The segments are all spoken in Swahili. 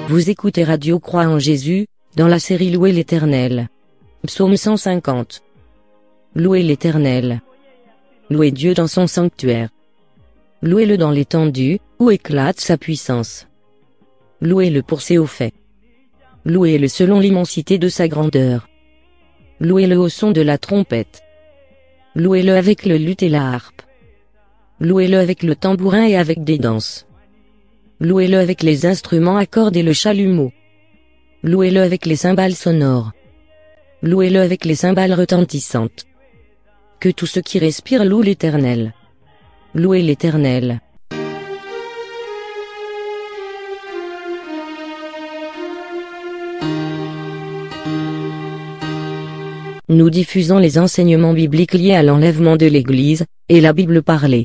Vous écoutez Radio Croix en Jésus, dans la série Louer l'Éternel. Psaume 150. Louez l'Éternel. Louez Dieu dans son sanctuaire. Louez-le dans l'étendue, où éclate sa puissance. Louez-le pour ses hauts faits. Louez-le selon l'immensité de sa grandeur. Louez-le au son de la trompette. Louez-le avec le luth et la harpe. Louez-le avec le tambourin et avec des danses. Louez-le avec les instruments à cordes et le chalumeau. Louez-le avec les cymbales sonores. Louez-le avec les cymbales retentissantes. Que tout ce qui respire loue l'Éternel. Louez l'Éternel. Nous diffusons les enseignements bibliques liés à l'enlèvement de l'Église, et la Bible parlée.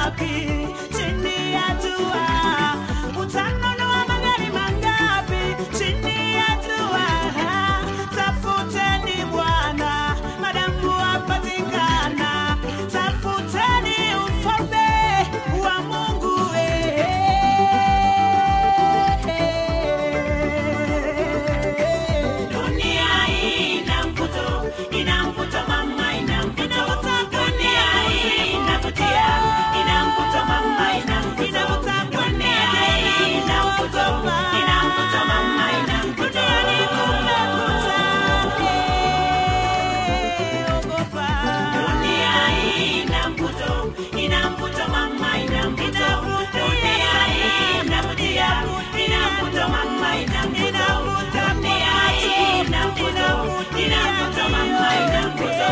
mangapi chini ya jua? Utanunua magari mangapi chini ya jua? Tafuteni Bwana madamu wapatikana, tafuteni ufalme wa Mungu. eh. Dunia hii ina mvuto, ina mvuto mama, ina mvuto. Dunia hii inavutia, ina mvuto mama, ina mvuto. Dunia hii ina mvuto, ina mvuto mama, ina mvuto. Dunia hii ina mvuto, ina mvuto mama, ina mvuto. Dunia hii inavutia, ina mvuto mama, ina mvuto. Dunia hii ina mvuto, ina mvuto mama, ina mvuto.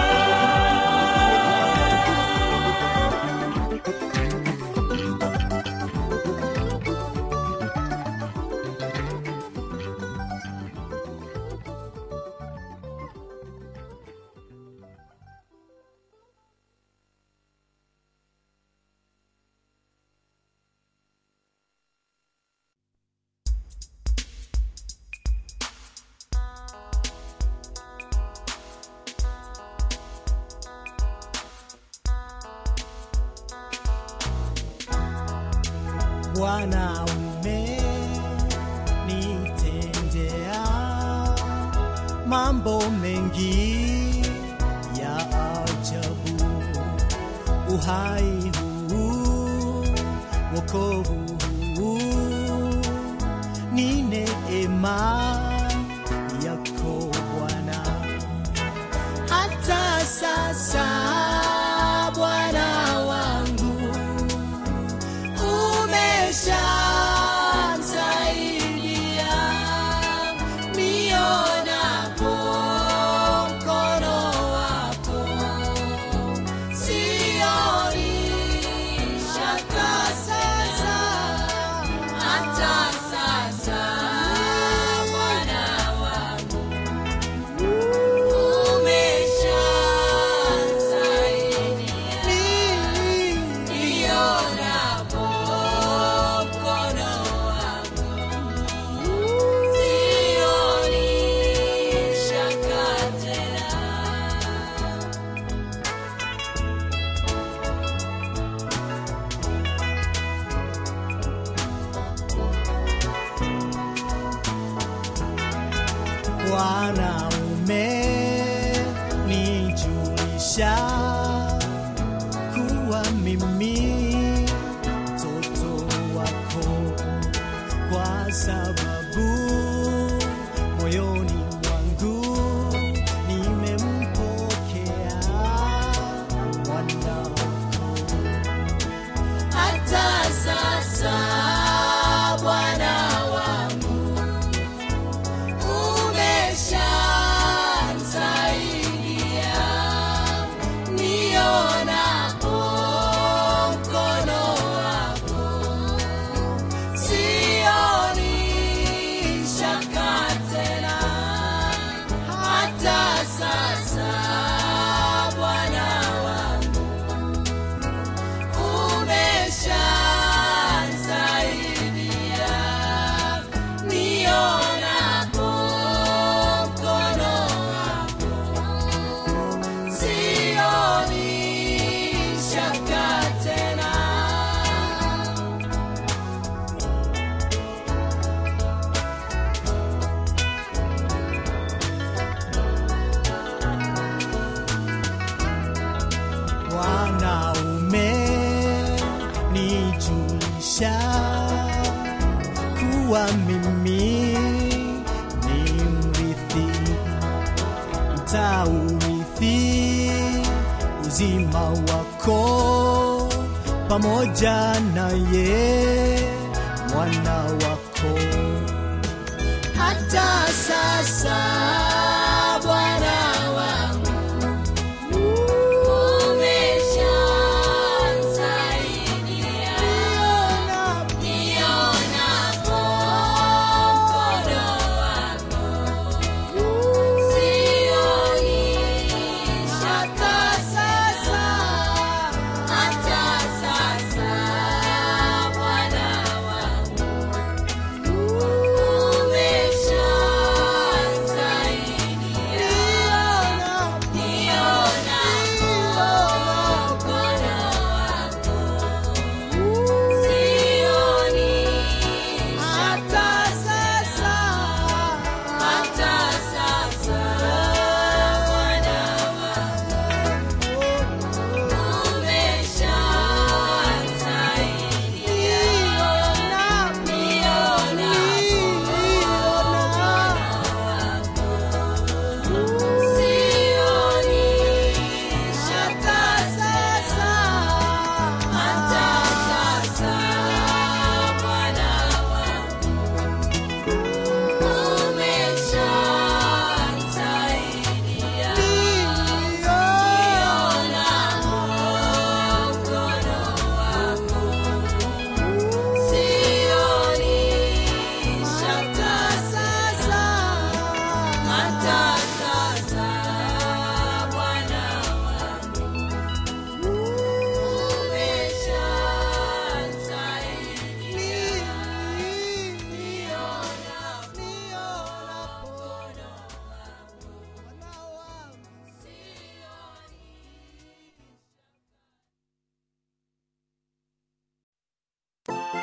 Bwana umenitendea mambo mengi ya ajabu, uhai huu, wokovu huu ni neema yako Bwana hata sasa Bwana wangu umeshamsaidia nionapo mkono wako sioni shaka sasa hata sasa Bwana wangu Bwana umenijulisha kuwa mimi mtoto wako, kwa sababu moyoni mwangu nimempokea mwana wako hata sasa Bwana wangu umeshamsaidia nionapo mkono wako sioni shaka tena hata sasa Bwana wangu umeshansaidia nionapo mkono wako sioni shaka tena Bwana umenijulisha kuwa mimi ni mrithi, mtaurithi uzima wako pamoja naye mwana wako hata sasa Bwana wangu umeshansaidia nionapo mkono wako sioni hata sasa hata sasa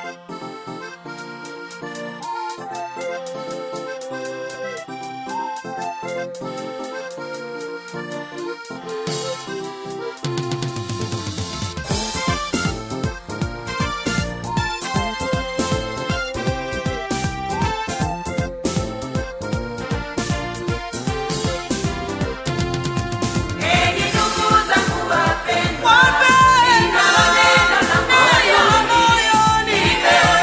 Enyi ndugu zangu wapendwa, ninalo neno la moyoni, nipewe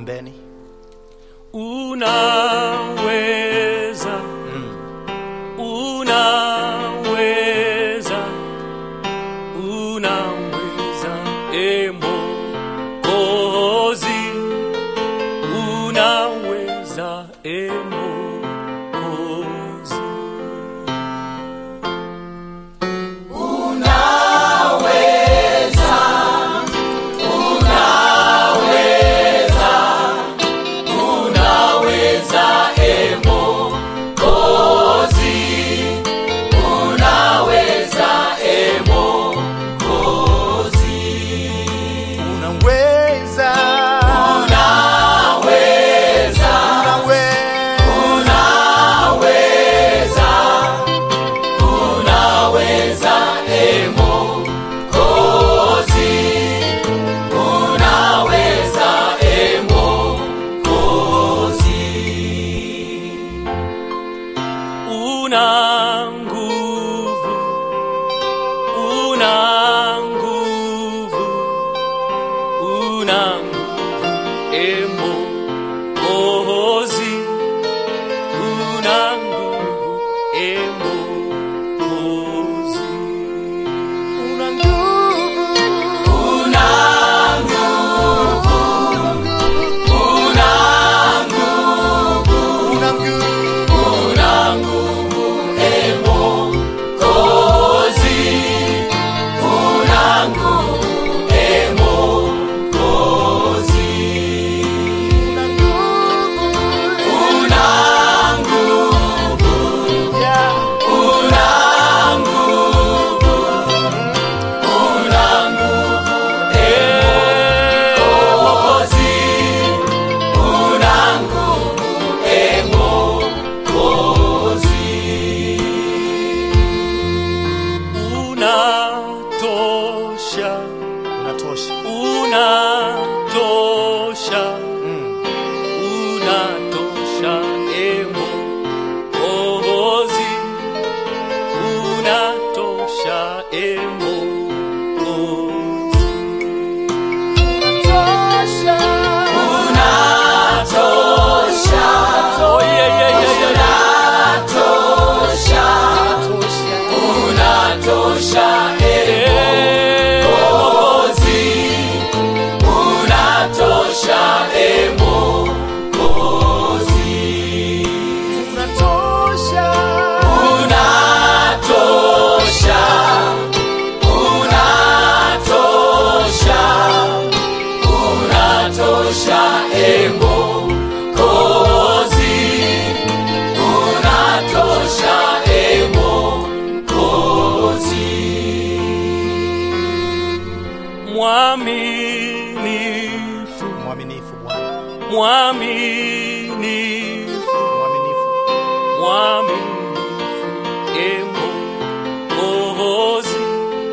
ombeni unaweza unaweza unaweza emokozi unaweza emokozi unaweza unaweza una nguvu una nguvu una nguvu emokozi una nguvu emokozi una nguvu una nguvu una nguvu yeah. unatosha unatosha unatosha mm. unatosha emo kohozi unatosha emo kohozi unatosha oh yeah yeah yeah yeah, yeah. Eh, unatosha mwaminifu mwaminifu bwana mwaminifu mwaminifu mwaminifu emo kohozi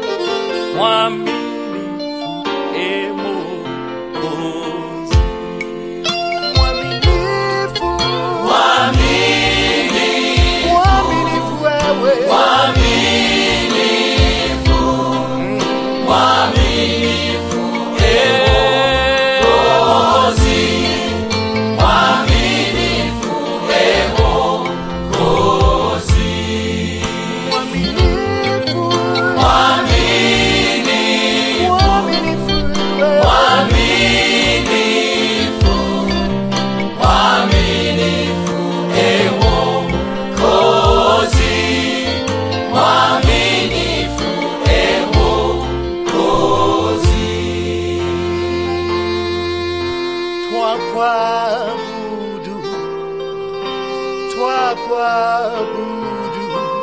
mwaminifu emo kohozi mwaminifu mwaminifu wewe mwaminifu mwaminifu wewe twakuabudu twakuabudu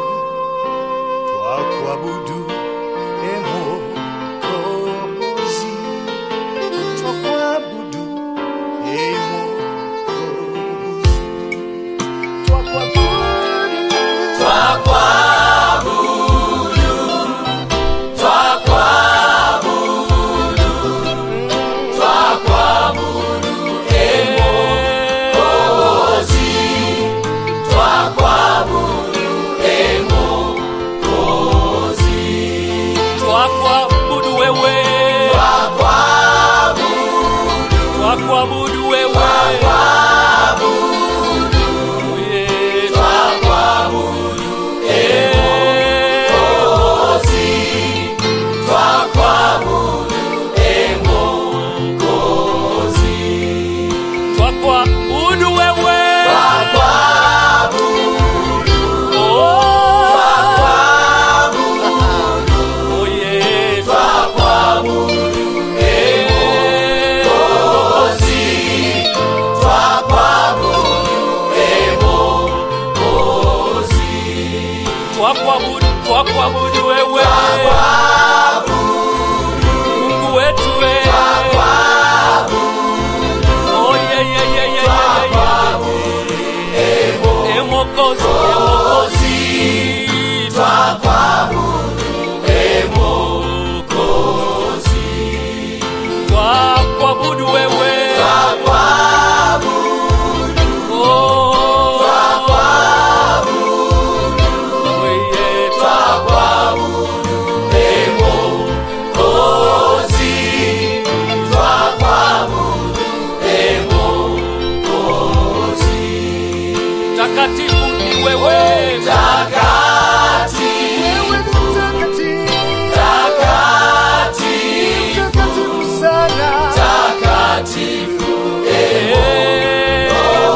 twakuabudu emokozi twakuabudu emokozi twakuabudu twakwabudu wewe twakwabudu wewe twakuabudu wewe Mungu wetu we Oh, yeah, yeah, yeah, yeah, yeah, yeah, yeah. Eh, Mwokozi, eh, Mwokozi. Twakuabudu wewe Oh. Oh, yeah, takatifu ni wewe Wewe ni mtakatifu, mtakatifu sana. Eh,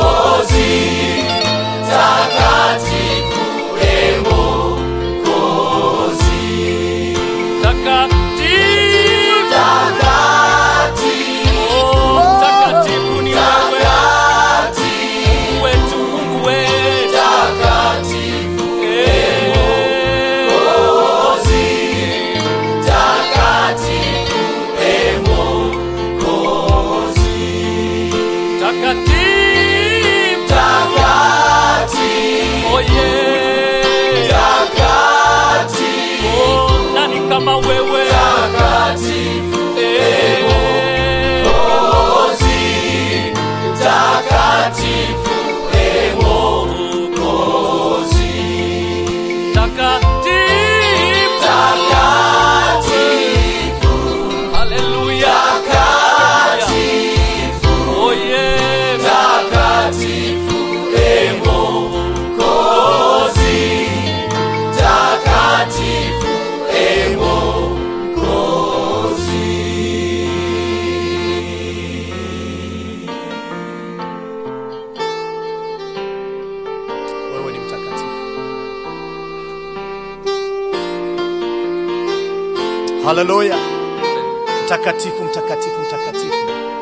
takatifu Oh, mtakatifu ni wewe Mungu wetu Mungu wetu Eh, takatifu Oh, yeah. Oh, nani kama wewe Eh, takatifu Haleluya. Oh, yeah. Wewe ni mtakatifu. Haleluya. Mtakatifu, mtakatifu, mtakatifu.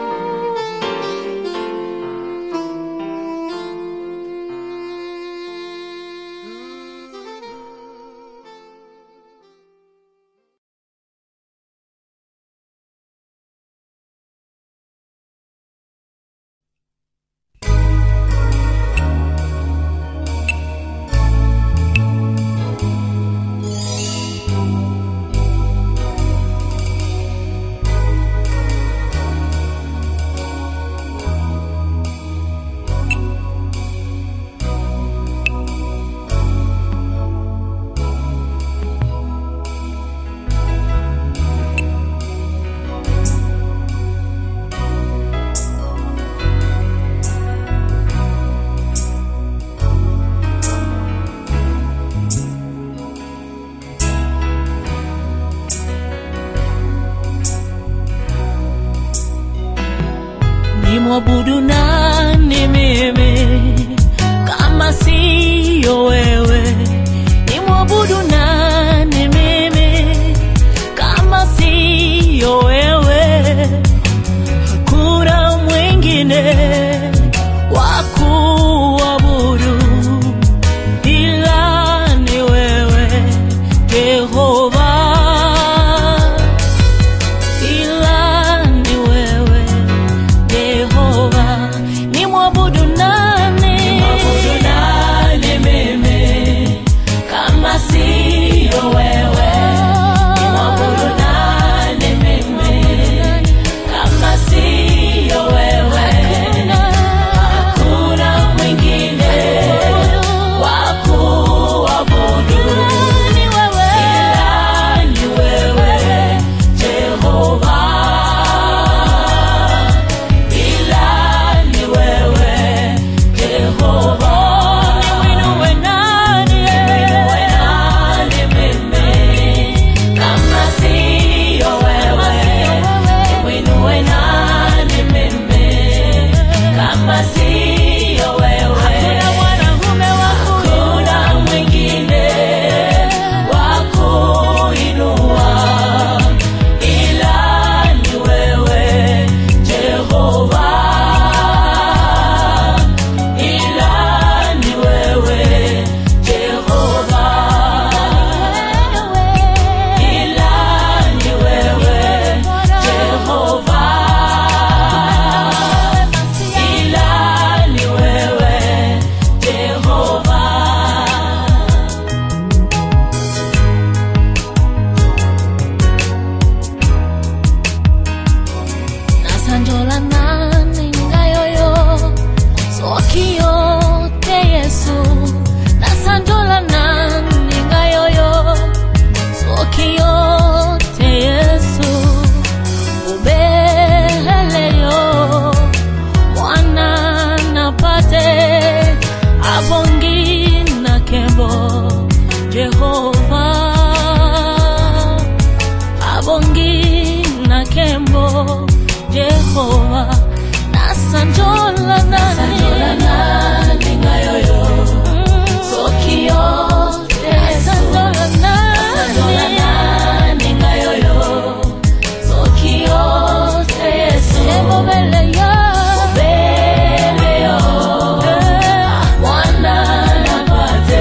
nimwabudu nani mimi kama siyo wewe nimwabudu nani mimi kama siyo wewe hakuna mwingine wa kuabudu ila ni wewe Jehova ila ni wewe Yehova, ni mwabudu nani? Mwabudu nani mimi kama si abongi na kembo jehova nasanjola nani ngayoyo sokio nasanjola nani ngayoyo sokio teso ebobeleyo beleyo mwana napate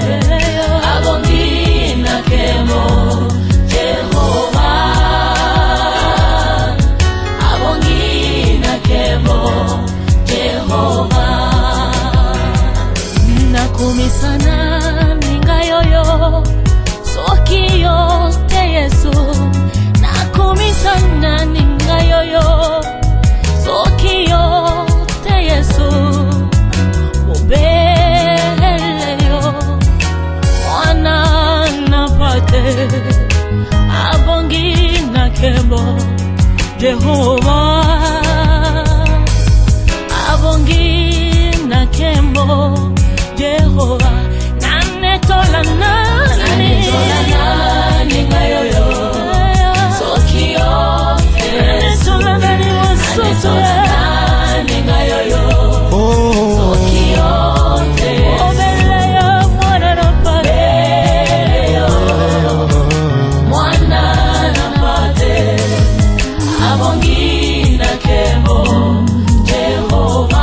abongina kemo jehova abongina kemo jehova nakumisana ningayoyo sokiyo te yesu nakumisana ningayoyo sokiyo te yesu ubeleyo mwana napate abongi na kembo jehova abongi na kembo jehova nanetola nani ngayoyo sokio nanetola nani wasoso ngayoyo sokio obeleyo mwana napate mwana napate abongina kemo jehova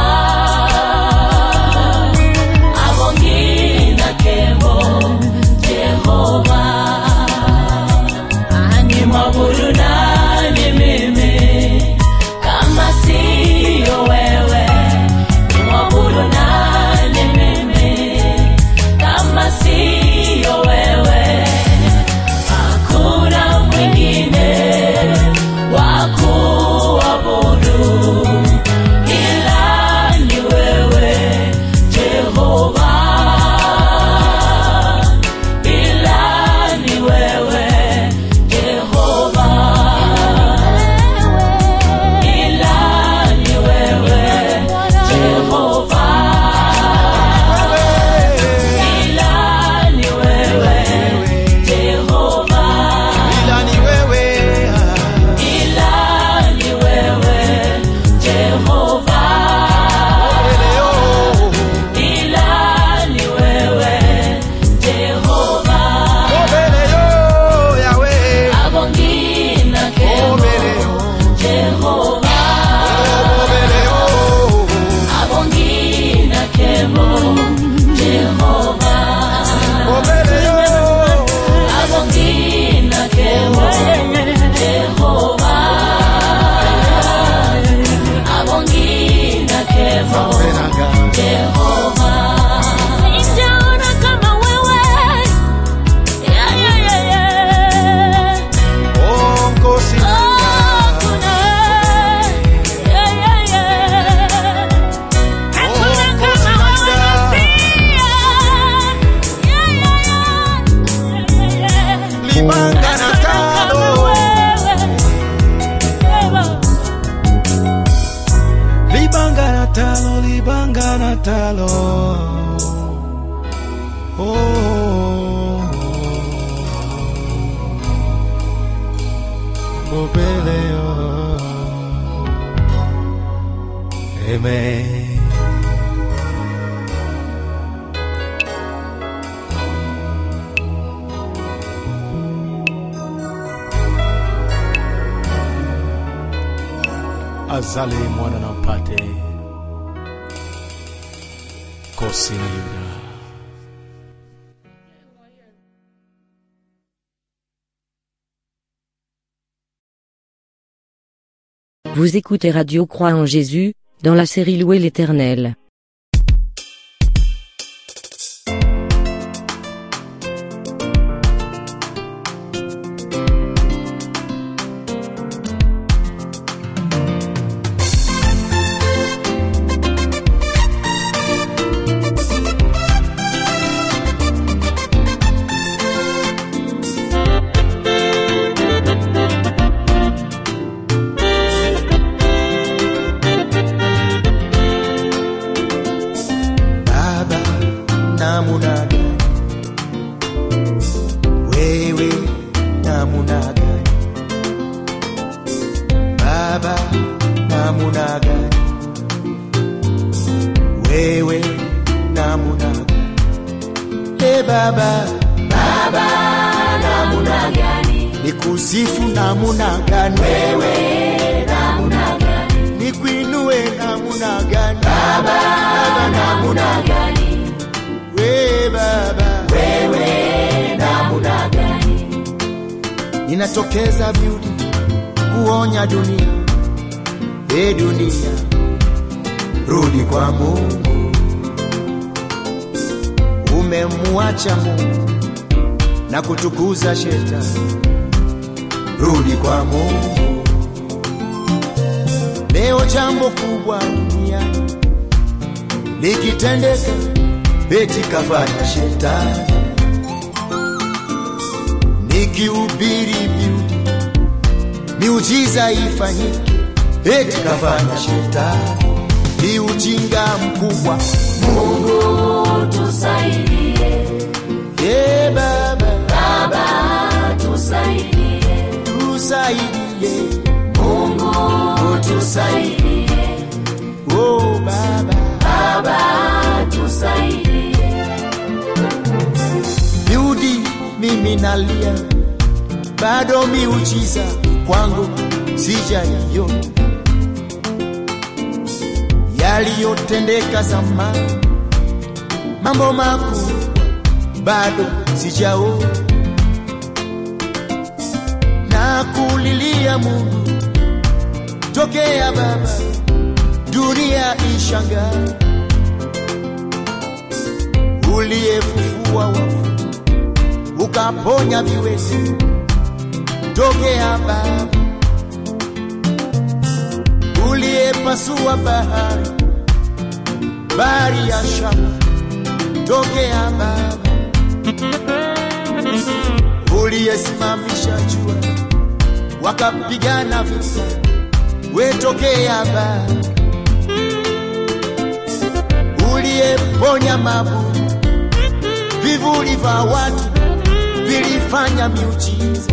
abongina kemo jehova ani mabudu nani mimi kama siyo wewe ni mabudu nani mimi kama siyo wewe hakuna mwingine wa kuabudu ila ni wewe Jehova, ila ni wewe Jehova, ila ni wewe Jehova, ila ni wewe Jehova. ila ni wewe Ila ni wewe Jehova, leo ila ni wewe Jehova, mbele yo yawe abongina kemo mbele yo Jehova, mbele yo abongina kemo Jehova, mbele yo abongina kemo Jehova, abongina kemo Benanga. Jehova. Sijaona kama wewe. Yeah, yeah, yeah, yeah. Oh, nkosi Oh, kuna. Yeah, yeah, yeah. Hakuna kama wewe Mesia. Yeah, yeah, yeah. Yeah, yeah, yeah. libanga na Hakuna kama talo wewe. Wewe. libanga na talo libanga na talo oh mbele yo amen azali mwana na upate kosi na yuda Vous écoutez Radio Croix en Jésus, dans la série Louer l'Éternel. baba namuna gani wewe namuna gani e baba baba namuna gani nikusifu namuna gani wewe namuna gani nikuinue namuna gani baba baba namuna gani we baba wewe namuna gani ninatokeza beauty kuonya dunia e dunia rudi kwa mungu umemwacha mungu na kutukuza shetani rudi kwa mungu leo jambo kubwa duniani likitendeka eti kafanya shetani nikihubiri beauty miujiza ifanyike eti kafanya shetani ni ujinga mkubwa Mungu tusaidie, e baba Baba tusaidie, tusaidie Mungu tusaidie, oh baba Baba tusaidie, Yudi mimi nalia, bado miujiza kwangu sijaiona. Yaliyotendeka zamani, mambo makuu bado sijaona, na kulilia Mungu tokea Baba, dunia ishangae, uliyefufua wafu ukaponya viwete tokea Baba, uliyepasua bahari bahari ya Shamu tokea Baba, uliyesimamisha jua wakapigana vita wetokea Baba, uliyeponya mabu vivuli vya watu vilifanya miujiza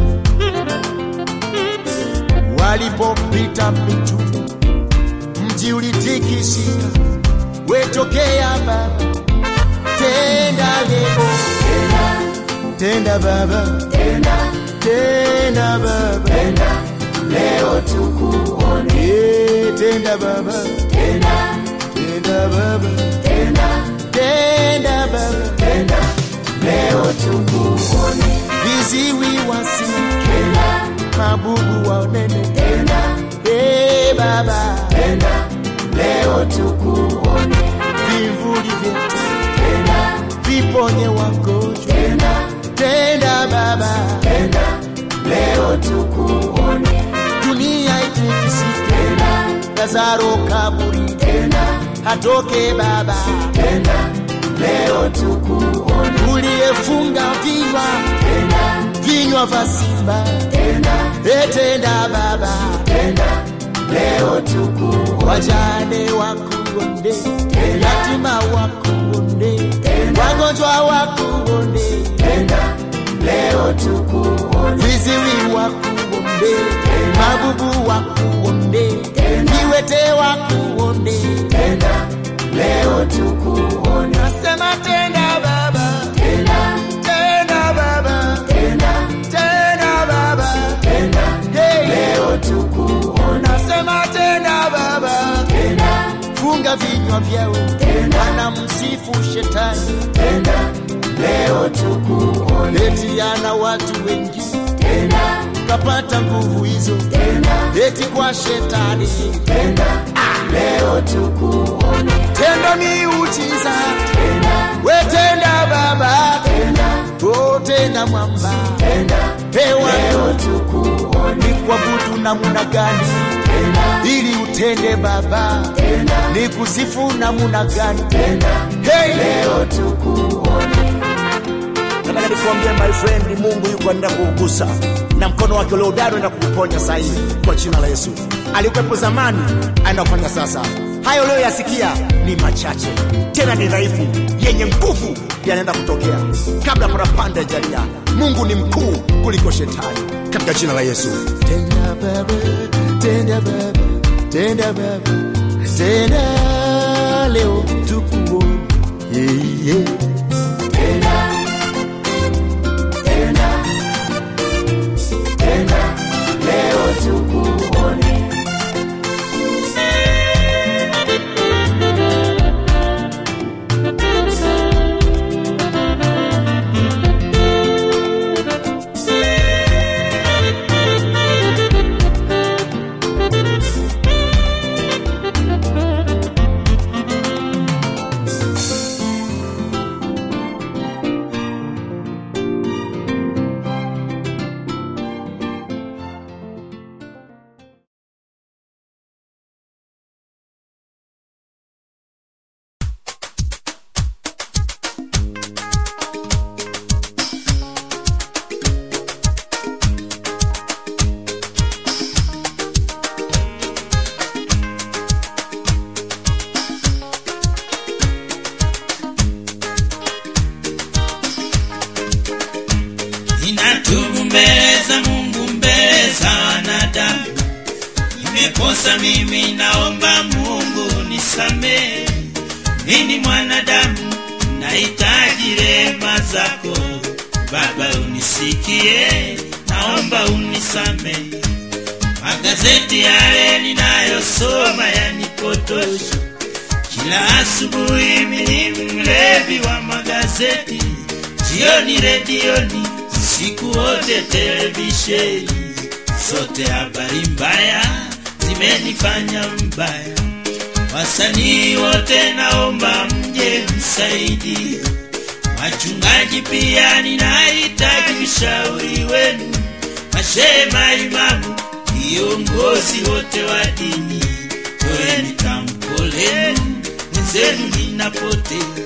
walipopita mitume, mji ulitikisika. Wetokea Baba, tenda leo, tenda Baba, tenda Baba, leo tukuone, Eh, tenda Baba, tena tenda Baba, tena tenda Baba, tena, leo tukuone, viziwi wasikie, tena mabubu waonene, tena Eh, Baba, tena, leo tukuone, vivuli vyetu tena viponye wagonjwa, tena tenda Baba, tena, leo tukuone, dunia itikisike, tena Lazaro kaburi tena atoke Baba, tena, leo tukuone, uliyefunga vinywa tena vinywa vya simba, tena etenda Baba, tena, leo tukuone, wajane wakuonde, yatima wakuonde, Tenda. wagonjwa wakuonde, tena leo tukuone, viziwi wakuonde, mabubu wakuonde, viwete wakuonde, tena leo tukuone, nasema tenda Baba, tena tenda Baba, tena tenda Baba, tena hey. leo tukuone, Nasema tenda Baba, tena funga vinywa vyao, Tenda. wanamsifu shetani, tena leo tukuone, eti ana watu wengi tena kapata nguvu hizo, tena eti kwa shetani. tena leo tukuone, Tenda miujiza, tena wetenda Baba, tena oh, tenda mwamba, tena pewa leo tukuone, ni kuabudu namuna gani tena ili utende Baba, tena ni kusifu namuna gani? tena Hey! leo tukuone, nataka nikuambia my friend mungu yuko anaenda kuugusa na mkono wake uliodari enda kukuponya sahihi kwa jina la yesu alikuwepo zamani aenda kufanya sasa hayo uliyoyasikia ni machache tena ni dhaifu yenye nguvu yanaenda kutokea kabla kuna panda jalia mungu ni mkuu kuliko shetani katika jina la yesu Tenda Baba, tenda tenda baba tenda baba tenda leo tukuone yeah, yeah. Tenda, tenda, tenda, leo tukuone. Ninatubu mbele za Mungu, mbele za wanadamu. Nimekosa mimi, naomba Mungu nisamehe. Mimi mwanadamu, nahitaji rehema zako Baba, unisikie, naomba unisamehe. Magazeti yale ninayosoma yanipotosha. Kila asubuhi mimi ni mlevi wa magazeti, jioni redioni, siku wote televisheni, zote habari mbaya zimenifanya mbaya. Wasanii wote naomba mje msaidie, wachungaji pia ninahitaji ushauri wenu, mashehe, maimamu, viongozi wote wa dini, toeni tamko lenu, mwenzenu ninapotea,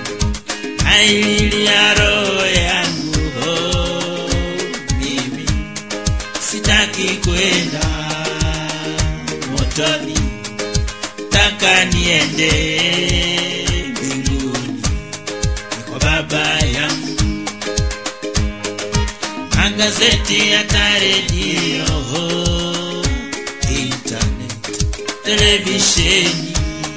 naililia roho yangu oh, mimi sitaki kwenda motoni, taka niende mbinguni kwa baba yangu. Magazeti hata redio, internet, televisheni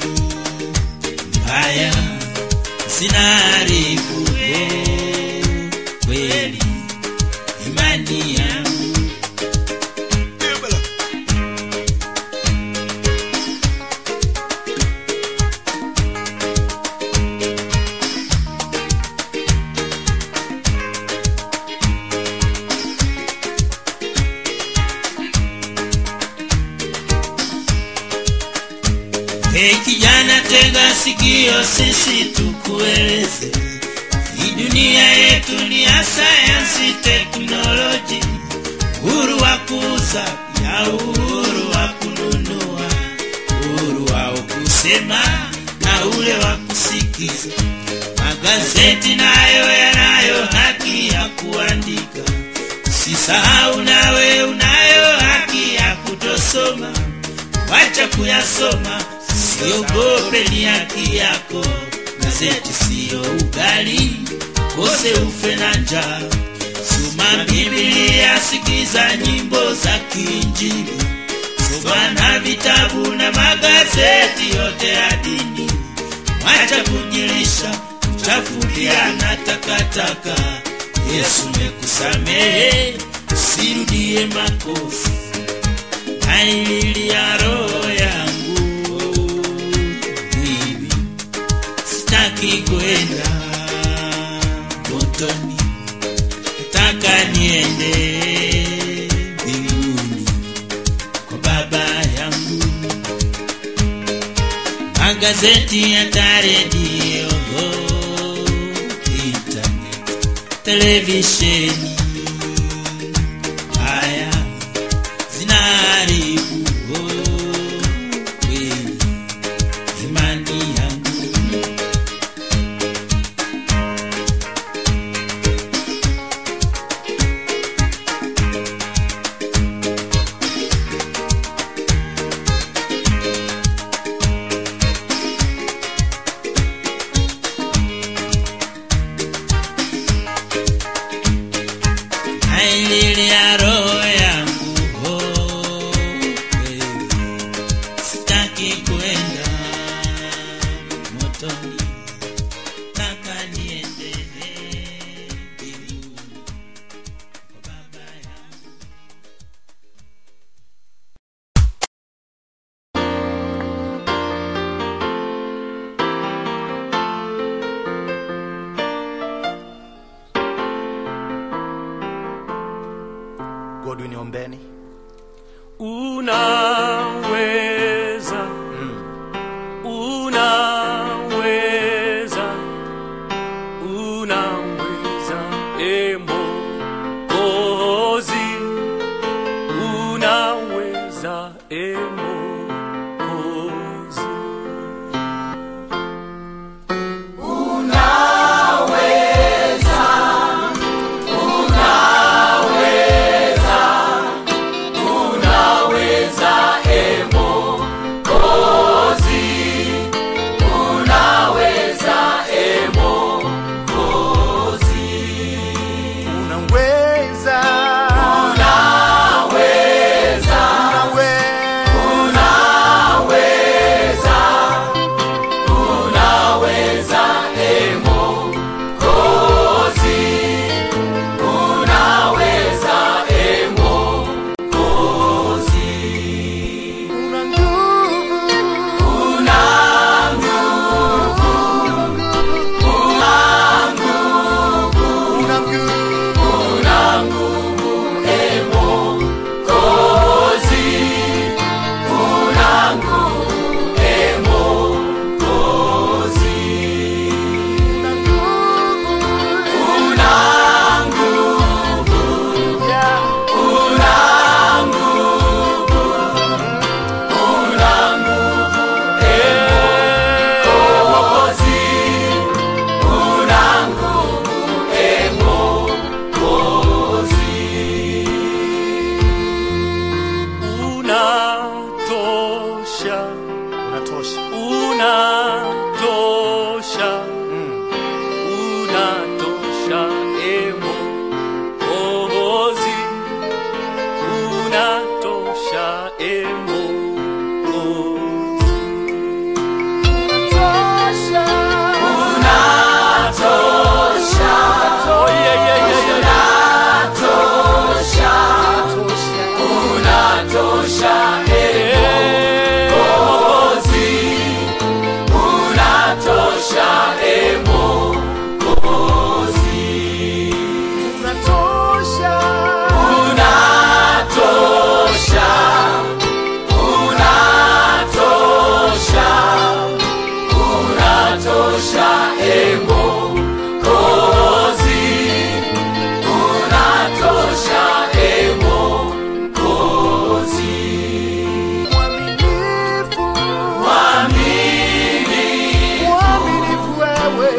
mbaya zinaharibu oh, kweli imani yangu. Hey kijana, tega sikio, sisi tukueleze. Hii dunia yetu ni ya sayansi, teknoloji, uhuru wa kuuza ya uhuru wa kununua, uhuru wa kusema na ule wa kusikiza. Magazeti nayo yanayo haki ya kuandika. Usisahau nawe unayo haki ya kutosoma wacha kuyasoma, siogope, ni haki yako. Gazeti siyo ugali, kose ufe na njaa. Soma Biblia, sikiza nyimbo za kiinjili, soma na vitabu na magazeti yote ya dini. Wacha kujilisha chafulia na takataka. Yesu mekusamehe, usirudie makosa naililia roho yangu mimi sitaki kwenda motoni nataka niende mbinguni kwa baba yangu magazeti hata redio internet televisheni haya zinaharibu oh, kweli imani yangu unaweza unaweza unaweza e Mwokozi unaweza e Mwokozi unaweza una nguvu una nguvu una nguvu Yeah. unatosha unatosha unatosha unatosha emo ohozi unatosha emo Oh, yeah, yeah, yeah, yeah. Eh, unatosha mwaminifu mwaminifu wewe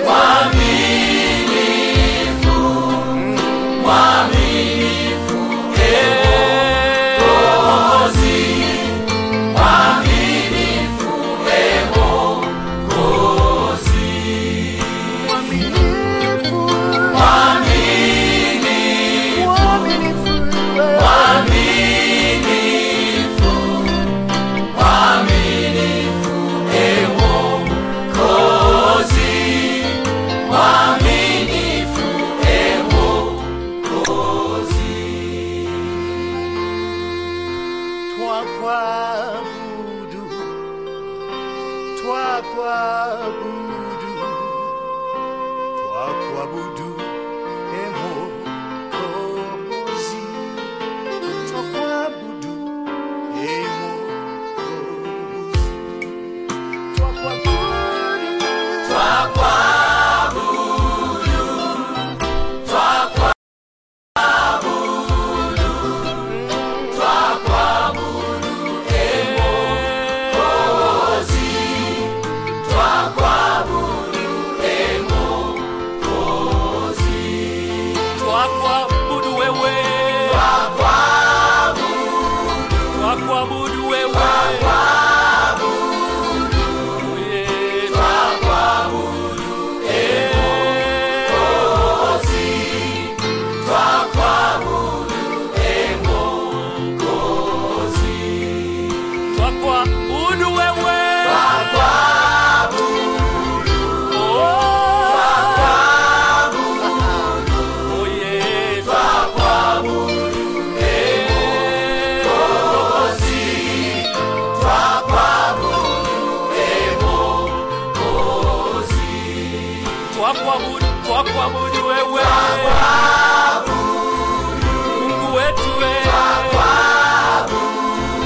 mwaminifu mwaminifu wewe Twakuabudu, twakuabudu, twakuabudu, e Mwokozi. Twakuabudu, e Mwokozi. Twakuabudu, Twakuabudu wewe. Twakuabudu wewe. Yeah. Twakuabudu wewe. Oh. Oh, yeah. Twakuabudu, twakuabudu wewe. Mungu wetu wewe.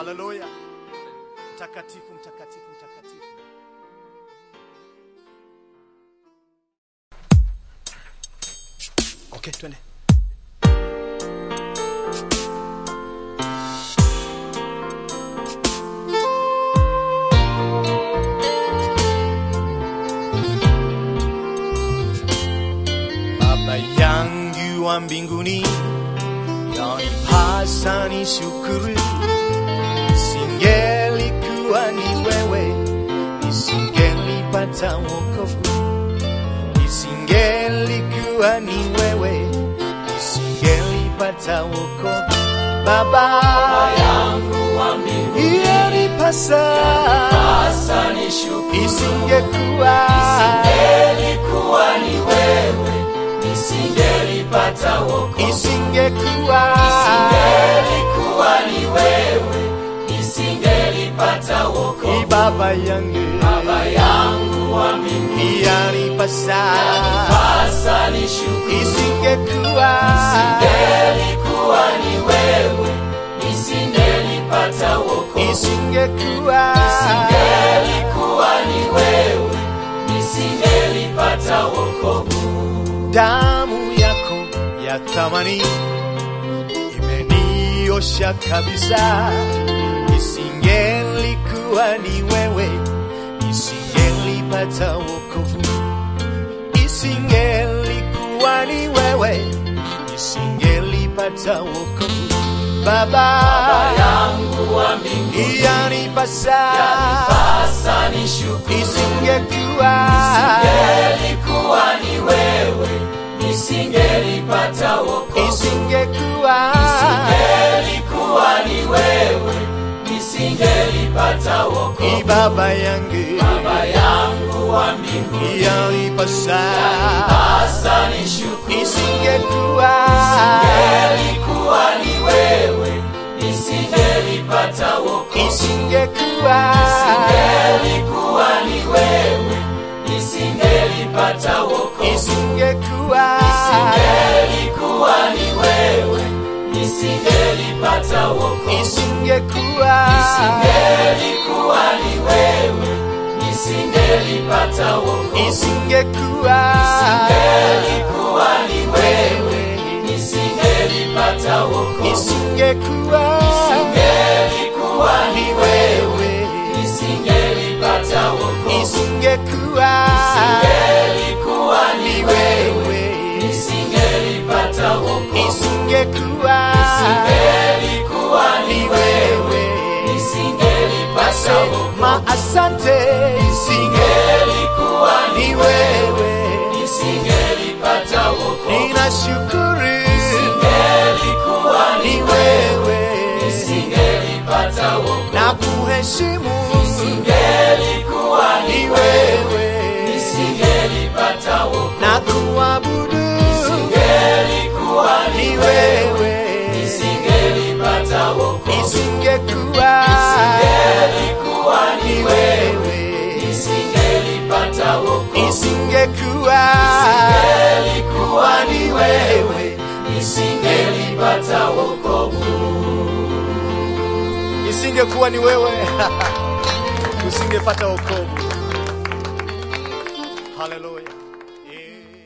haleluya mtakatifu mtakatifu mtakatifu okay twende baba yangu wa mbinguni yanipasa ni shukuru isingelikuwa ni wewe nisingelipata wokovu isingelikuwa ni wewe nisingelipata wokovu baba yangu wa mbinguni yanipasa isingekuwa isingelikuwa ni wewe nisingelipata wokovu isingekuwa isingelikuwa ni wewe nisingelipata wokovu baba yangu baba yangu wa mbinguni yanipasa yanipasa nishukuru isingekuwa isingelikuwa ni wewe nisingelipata wokovu isingekuwa isingelikuwa ni wewe nisingelipata wokovu damu yako ya thamani imeniosha kabisa isingelikuwa ni wewe isingelipata wokovu isingelikuwa ni wewe isingelipata wokovu baba, baba yangu wa mbinguni yanipasa yanipasa nishukuru isingekuwa isingelikuwa ni wewe nisingelipata wokovu isingekuwa isingelikuwa ni wewe nisingelipata wokovu baba yangu baba yangu wa mbinguni yanipasa yanipasa nishukuru isingekuwa isingelikuwa ni wewe nisingelipata wokovu isingekuwa isingelikuwa ni wewe nisingelipata wokovu isingekuwa isingelikuwa ni wewe nisingelipata wokovu isingekuwa isingelikuwa ni wewe nisingelipata wokovu isingekuwa isingelikuwa ni wewe nisingelipata wokovu isingekuwa isingelikuwa ni wewe nisingelipata wokovu isingekuwa isingelikuwa ni wewe nisingelipata wokovu isingekuwa isingelikuwa ni wewe nisingelipata wokovu ma asante isingelikuwa ni wewe nisingelipata wokovu ninashukuru isingelikuwa ni wewe nisingelipata wokovu na kuheshimu isingelikuwa ni wewe nisingelipata wokovu na kuabudu isingelikuwa ni wewe nisingelipata wokovu isingekuwa isingelikuwa ni wewe nisingelipata wokovu isingekuwa isingelikuwa ni wewe nisingelipata wokovu isingekuwa ni wewe usingepata wokovu haleluya Eh.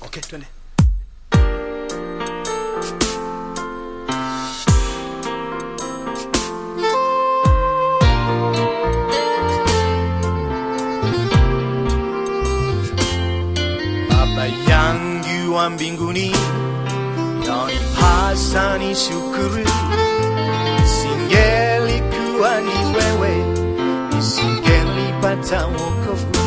okay twende Baba yangu wa mbinguni, yanipasa ni shukuru. Isingelikuwa ni wewe, nisingelipata wokovu.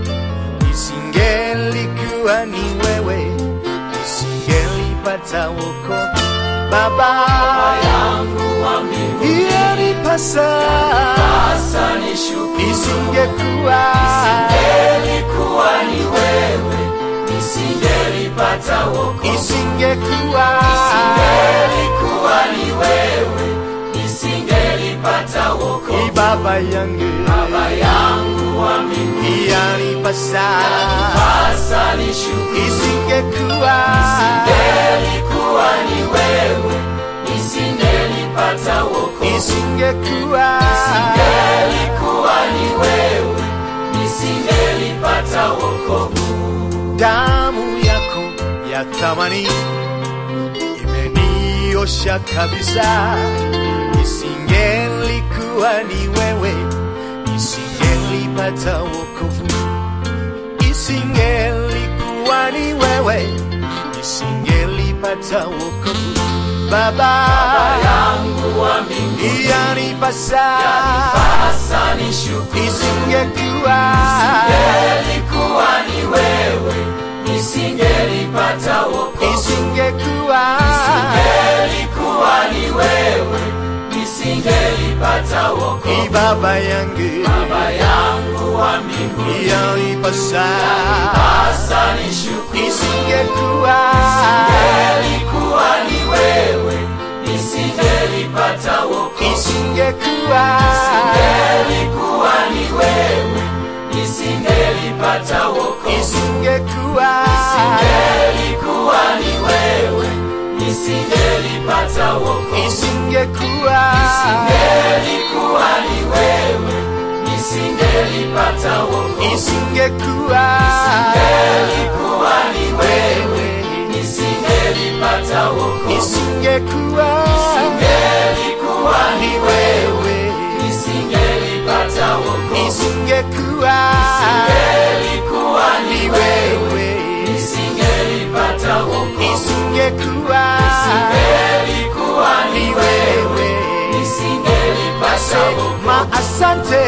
Isingelikuwa ni wewe, nisingelipata wokovu. Baba yangu wa mbinguni, yanipasa ni shukuru. Isingekuwa isingelikuwa ni wewe nisingelipata wokovu. Isingekuwa isingelikuwa ni wewe, nisingelipata wokovu. Ni baba yangu, baba yangu wa mbinguni, yanipasa yanipasa nishukuru. Isingekuwa isingelikuwa ni wewe, nisingelipata wokovu. Isingekuwa isingelikuwa ni wewe, nisingelipata wokovu damu yako ya thamani imeniosha kabisa. Isingelikuwa ni wewe, nisingelipata wokovu. Isingelikuwa ni wewe, nisingelipata wokovu. Baba, Baba yangu wa mbinguni, yanipasa yanipasa nishukuru. Isingekuwa isingelikuwa ni wewe, nisingelipata wokovu. Isingekuwa isingelikuwa ni wewe, nisingelipata wokovu. Ni baba yangu, baba yangu wa mbinguni, yanipasa yanipasa nishukuru. Isingekuwa isingelikuwa ni wewe, nisingelipata wokovu. Isingekuwa isingelikuwa ni wewe, nisingelipata wokovu. Isingekuwa isingelikuwa ni wewe, nisingelipata wokovu. Isingekuwa isingelikuwa ni wewe, nisingelipata wokovu. Isingekuwa isingelikuwa ni wewe, nisingelipata wokovu. Isingekuwa isingelikuwa ni wewe, nisingelipata wokovu. Isingekuwa isingelikuwa ni wewe, nisingelipata wokovu. Isingekuwa isingelikuwa ni wewe, nisingelipata wokovu. Ma asante,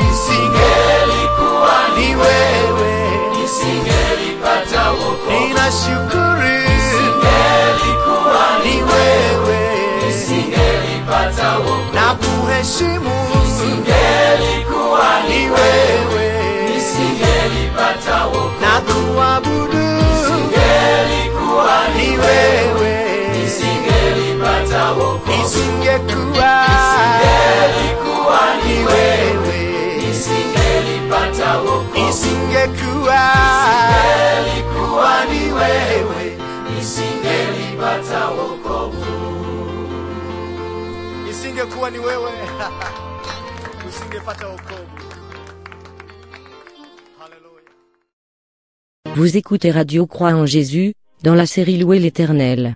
isingelikuwa ni wewe, nisingelipata wokovu. Ninashukuru, isingelikuwa ni wewe, nisingelipata wokovu. Na kuheshimu, isingelikuwa ni wewe, nisingelipata wokovu. Na kuabudu, isingelikuwa ni wewe, nisingelipata wokovu. Isingekuwa, isingelikuwa ni wewe, nisingelipata wokovu. Isingekuwa, isingelikuwa ni wewe, nisingelipata wokovu. Isingekuwa ni wewe, usingepata wokovu. Hallelujah. Vous écoutez Radio Croix en Jésus, dans la série Louer l'Éternel.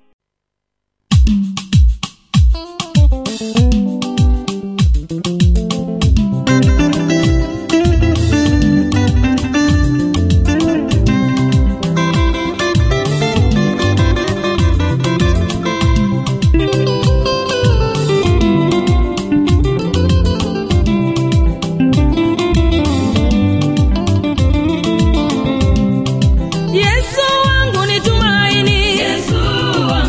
Yesu wangu ni tumaini, Yesu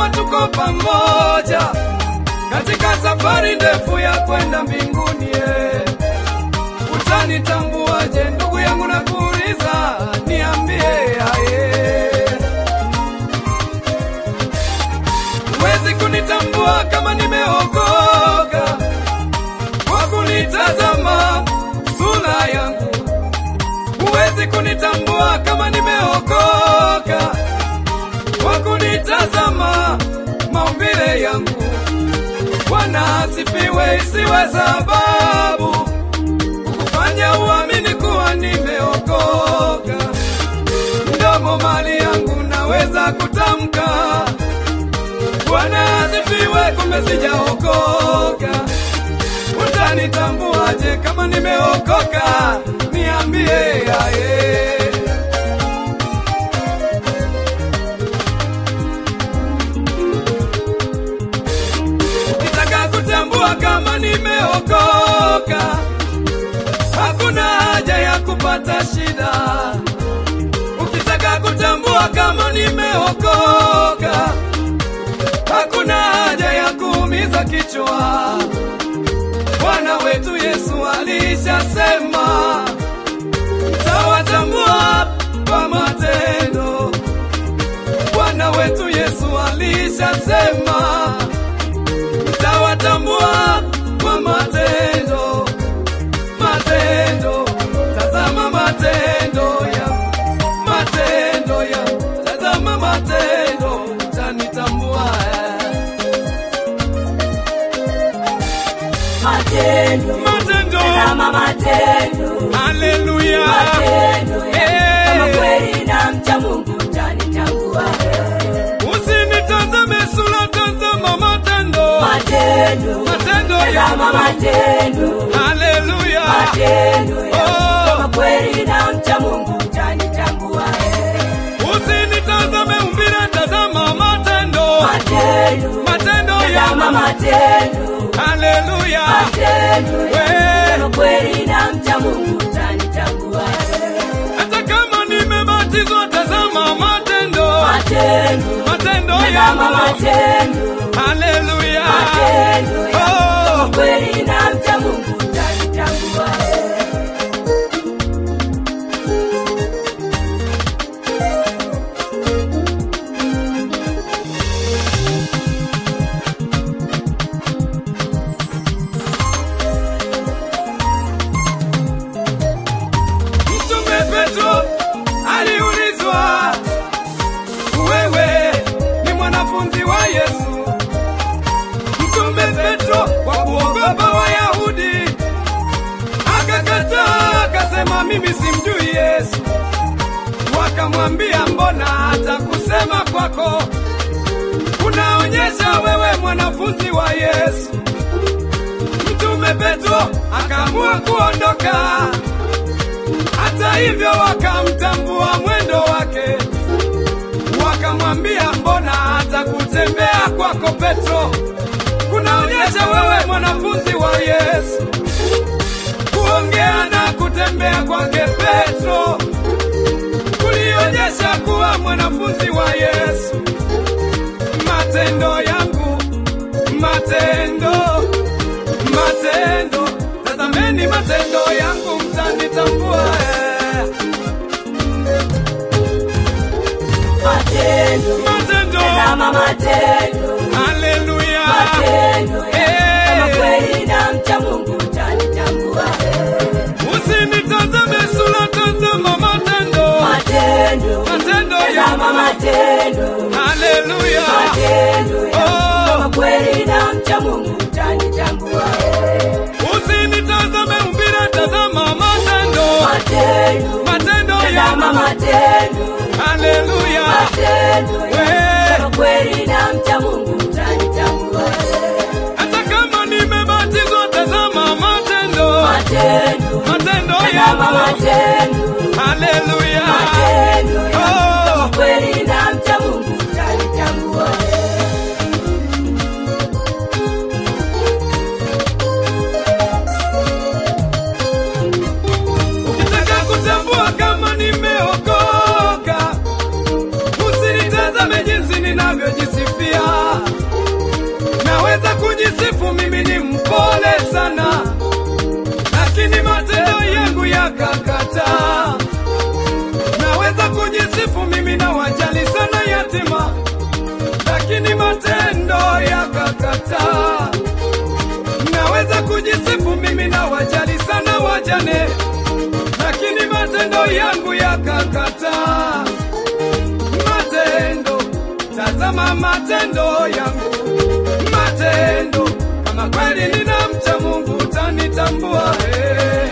kama tuko pamoja katika safari ndefu ya kwenda mbinguni. eh. Utanitambuaje ndugu yangu, nakuuliza, niambie aye. Huwezi kunitambua kama nimeokoka kwa kunitazama sura yangu. Huwezi kunitambua kama nimeokoka kwa kunitazama maumbile yangu. Bwana asifiwe, isiwe sababu kufanya uamini kuwa nimeokoka. Mdomo mali yangu naweza kutamka Bwana asifiwe, kumbe sijaokoka. Utanitambuaje kama nimeokoka? Niambie aye. Ukitaka kutambua kama nimeokoka, hakuna haja ya kupata shida. Ukitaka kutambua kama nimeokoka, hakuna haja ya kuumiza kichwa. Bwana wetu Yesu alishasema, tawatambua kwa matendo. Bwana wetu Yesu alishasema, tawatambua kwa matendo. Matendo, tazama matendo ya matendo ya tazama matendo, utanitambua Matendo, matendo. tazama matendo, Haleluya, matendo ya Eh. kama kweli na mcha Mungu utanitambua. usinitazame sura, tazama matendo, Matendo, matendo tazama ya matendo, Haleluya, matendo ya Oh. kama kweli na mcha Mungu utanitambua. usinitazame umbile, tazama matendo, Matendo, matendo tazama ya matendo, Haleluya, matendo ya We. kama kweli na mcha Mungu utanitambua. hata kama nimebatizwa, tazama matendo, Matendo, matendo tazama ya matendo, Haleluya, matendo ya Oh. kama kweli na mcha Mungu utanitambua. Mtume Petro aliulizwa, wewe ni mwanafunzi wa Yesu? Mtume Petro kwa kuogopa Wayahudi akakataa, akasema mimi simjui Yesu. Wakamwambia, mbona hata kusema kwako unaonyesha wewe mwanafunzi wa Yesu? Mtume Petro akaamua kuondoka. Hata hivyo wakamtambua mwendo wake, wakamwambia mbona hata kutembea kwako Petro kunaonyesha wewe mwanafunzi wa Yesu. Kuongea na kutembea kwake Petro kulionyesha kuwa mwanafunzi wa Yesu. Matendo yangu, matendo, matendo, tazameni matendo yangu, mtanitambua eh. Matendo, Matendo, tazama matendo, haleluya, matendo ya Eh. kama kweli na mcha Mungu utanitambua. usinitazame sura, tazama matendo, Matendo, matendo tazama ya matendo, haleluya, matendo ya Oh. kama kweli na mcha Mungu utanitambua. usinitazame umbile, tazama matendo, Matendo, matendo tazama ya matendo, haleluya, matendo ya Eh. kama kweli na mcha Mungu utanitambua. hata kama nimebatizwa, tazama matendo, Matendo, matendo tazama ya matendo, haleluya, matendo ya Oh. kama kweli na mcha Mungu utanitambua. Ukitaka kutambua kama nimeokoka, usinitazame jinsi ninavyojisifia. yangu yakakataa matendo tazama matendo yangu matendo kama kweli ninamcha mungu utanitambua eh.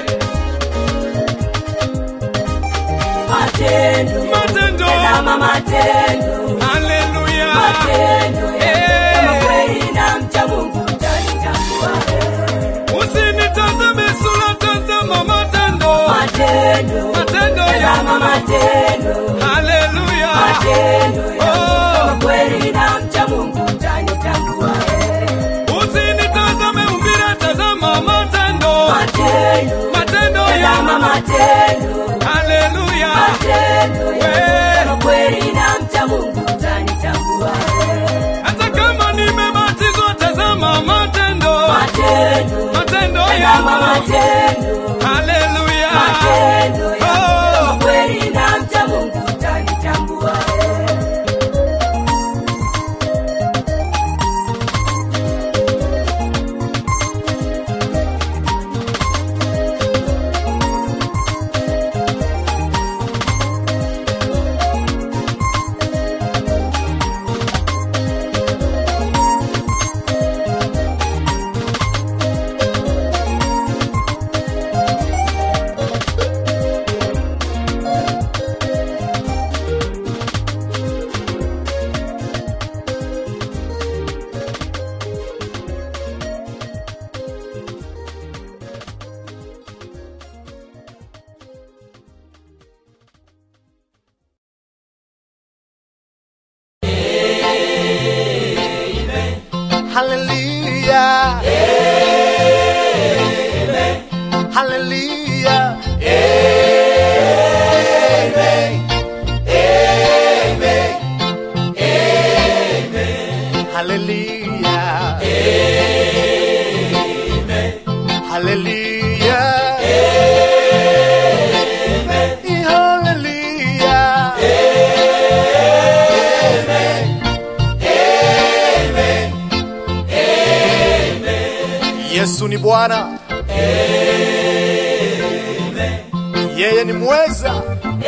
matendo matendo tazama matendo haleluya matendo Eh. kama kweli namcha mungu utanitambua eh. usinitazame sura tazama matendo matendo matendo tazama yangu matendo haleluya matendo Oh. kama kweli namcha mungu utanitambua eh. usinitazame umbile tazama matendo matendo matendo tazama yangu matendo haleluya matendo We. kama kweli namcha mungu utanitambua eh. hata kama nimebatizwa tazama matendo matendo matendo tazama yangu matendo haleluya matendo Oh. kama kweli namcha mungu utanitambua eh. Hallelujah. Amen. Hallelujah. Amen. Amen. Amen. Hallelujah. Amen. Hallelujah. Amen. Hallelujah. Amen. Amen. Yesu ni Bwana. Yeye ni mweza.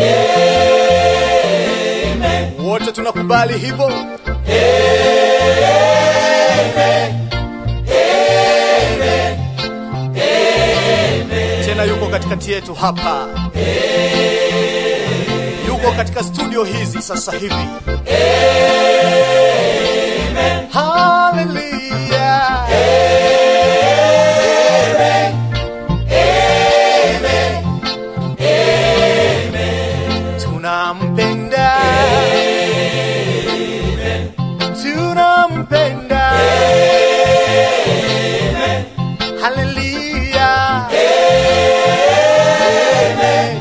Wote tunakubali hivyo. Tena yuko katikati yetu hapa. Yuko katika studio hizi sasa hivi. Hallelujah. Amen. Amen. Amen. Tunampenda. Tunampenda. Hallelujah. Amen.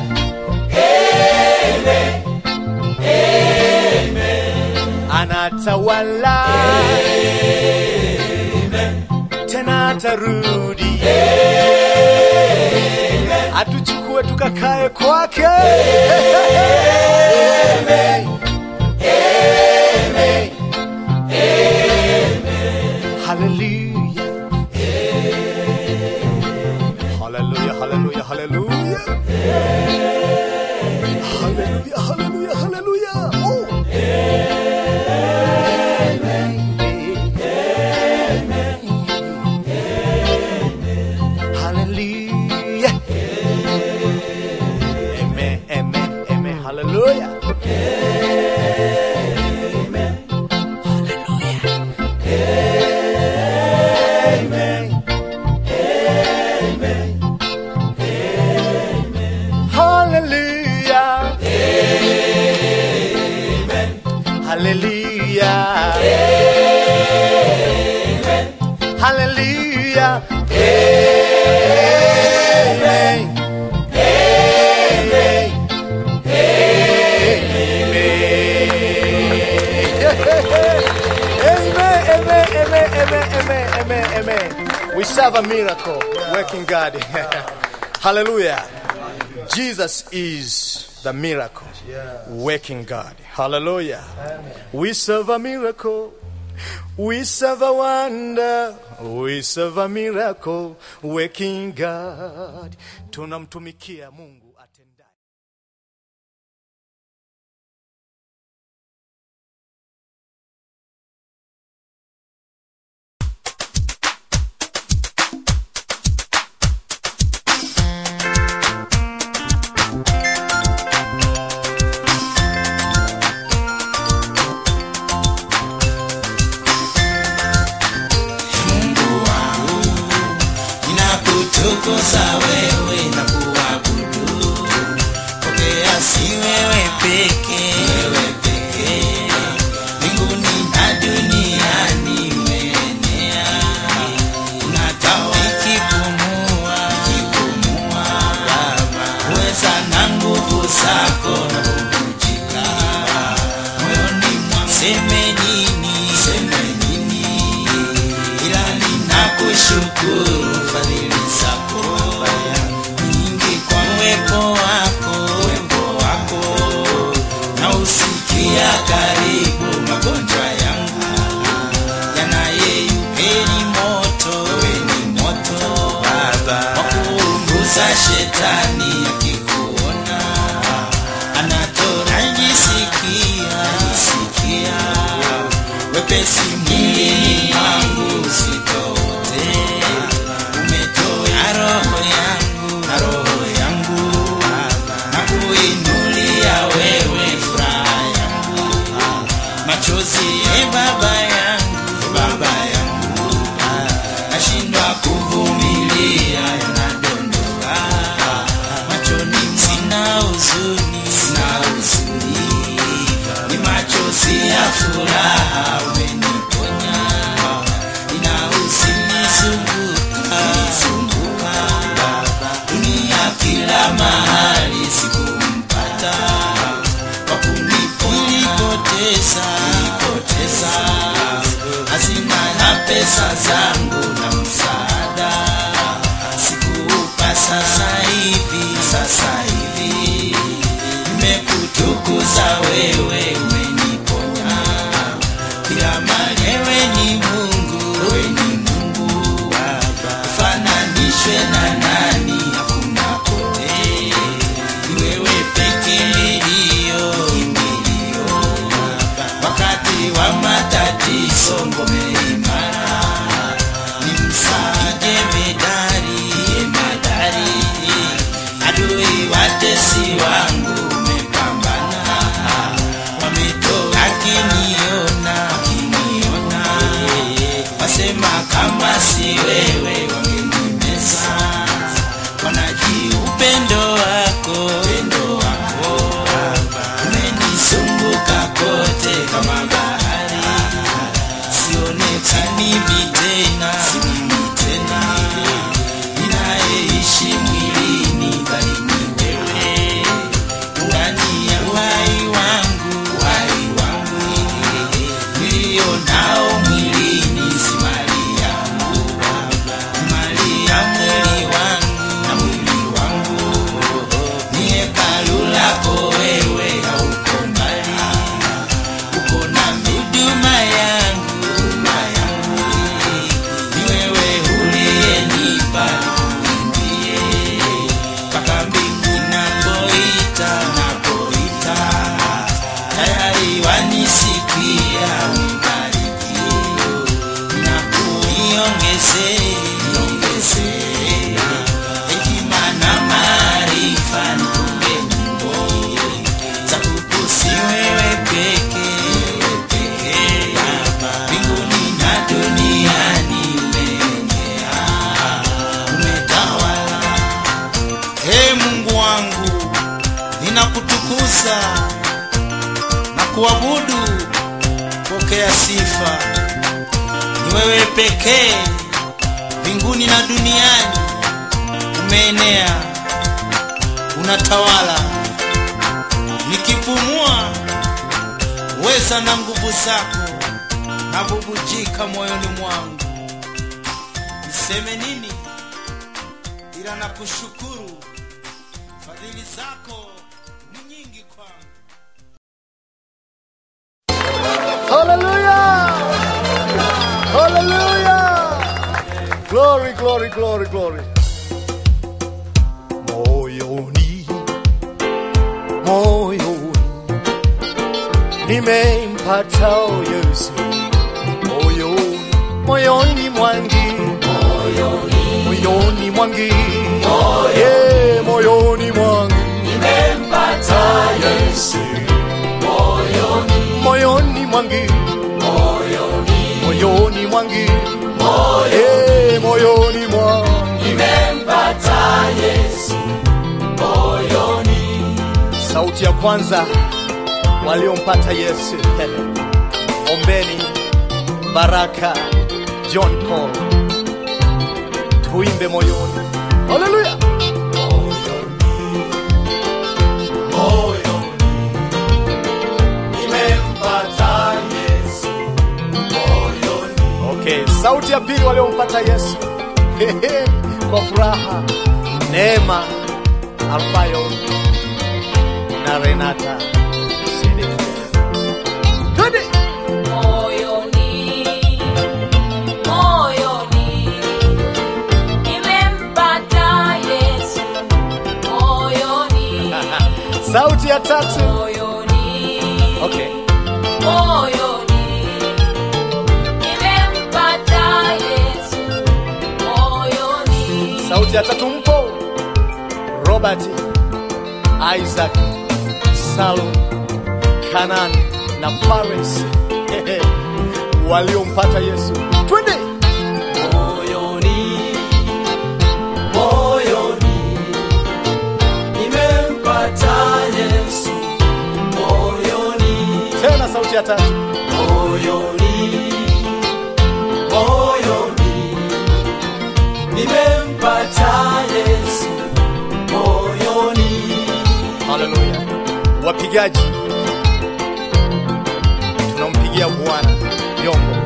Amen. Anatawala. Tena atarudi. Atuchukue tukakae kwake. Amen. Amen. Hallelujah. Hallelujah, hallelujah, hallelujah. Hallelujah, hallelujah, hallelujah. Oh. Hallelujah. Amen, amen, amen. Hallelujah. Amen. Amen. Hallelujah. Amen. Hallelujah. Amen. Hallelujah. Amen. Amen. Amen. Amen. Amen. Amen. Amen. Amen. Amen. We serve a miracle working God. Hallelujah. Jesus is the miracle working God. Hallelujah. We serve a miracle. We serve a wonder. We serve a miracle working God. Tunamtumikia Mungu. nimekutukuza wewe na kuabudu pokea si wewe peke wewe peke mbinguni na duniani umeenea unatawa ikipumua ikipumua baba uweza na nguvu zako na kuvunjika moyoni mwa seme nini seme nini ila ninakushukuru fadhili zako nyingi kwa uwepo wako uwepo wako na usikia karibu magonjwa yangu yanayeyupeni moto weni moto baba wakuunguza shetani akikuona anatorajisikia jisikia wepesi mwilini mwangu sitote umetoa roho yangu na roho yangu na kuinulia wewe furaha yangu machozi e baba yangu baba yangu nashindwa kuvumilia yanadondoka machoni sina huzuni sina huzuni ni machozi ya furaha umeniponya nina huzuni zunguka zunguka dunia kila mahali sikumpata kwa kunipoteza nipoteza hazina na pesa zangu na msaada sikuupa sasa hivi sasa hivi nimekutukuza wewe umeniponya kila mali wewe ni mungu wewe ni mungu baba ufananishwe na nani hakuna kote ni wewe peke milio kimbilio wakati wa matatizo ngome imara ni msaide medari medari adui watesi wangu umepambana wametoa akiniona akiniona wasema kama si wewe wangenimeza wanaji upendo wako upendo wako umenizunguka kote kama bahari sionekani mi tena simimi tena ninayeishi mwilini bali ni wewe ndani ya uhai wangu uhai wangu nilio nao mwilini si mali yangu ni mali ya mwili wangu na mwili wangu ni hekalu lako wewe hauko mbali uko na huduma yangu huduma yangu ni wewe uliyenipa nikuimbie mpaka mbingu napoita napoita tayari wanisikia unibariki na kuniongeze niongeze hekima na maarifa nitunge nyimbo za kukusi wewe peke wewe peke mbinguni na duniani umeenea umetawala Ee Mungu wangu, ninakutukuza na kuabudu. Pokea sifa, ni wewe pekee mbinguni na duniani. Umeenea, unatawala. Nikipumua, weza na nguvu zako nabubujika moyoni mwangu. Niseme nini? ila nakushukuru fadhili zako ni nyingi kwangu Hallelujah! Hallelujah! Glory, glory, glory, glory. Moyoni, moyoni, nimempata Yesu. Moyoni, moyoni mwangi, moyoni mwangi, yeah, moyoni mwangi, nimempata Yesu. Moyoni mwangi, moyoni mwangi, eh, moyoni mwangi, sauti ya kwanza waliompata Yesu. Ombeni Baraka John Paul, tuimbe moyoni. Haleluya! Okay, sauti ya pili waliompata Yesu kwa furaha, Neema Alfayo na Renata Sedeke. Twende! Moyoni, moyoni, nimempata Yesu. Moyoni, sauti ya tatu moyoni, okay. moyoni, nimempata Yesu. Moyoni, sauti ya tatu mpo Robert Isaac Salum Kanan na Fares waliompata Yesu. Twende! moyoni, moyoni, nimempata Yesu. Moyoni, Tena sauti ya tatu moyoni, moyoni, nimempata Yesu. Moyoni, Haleluya. Wapigaji, tunampigia Bwana vyombo.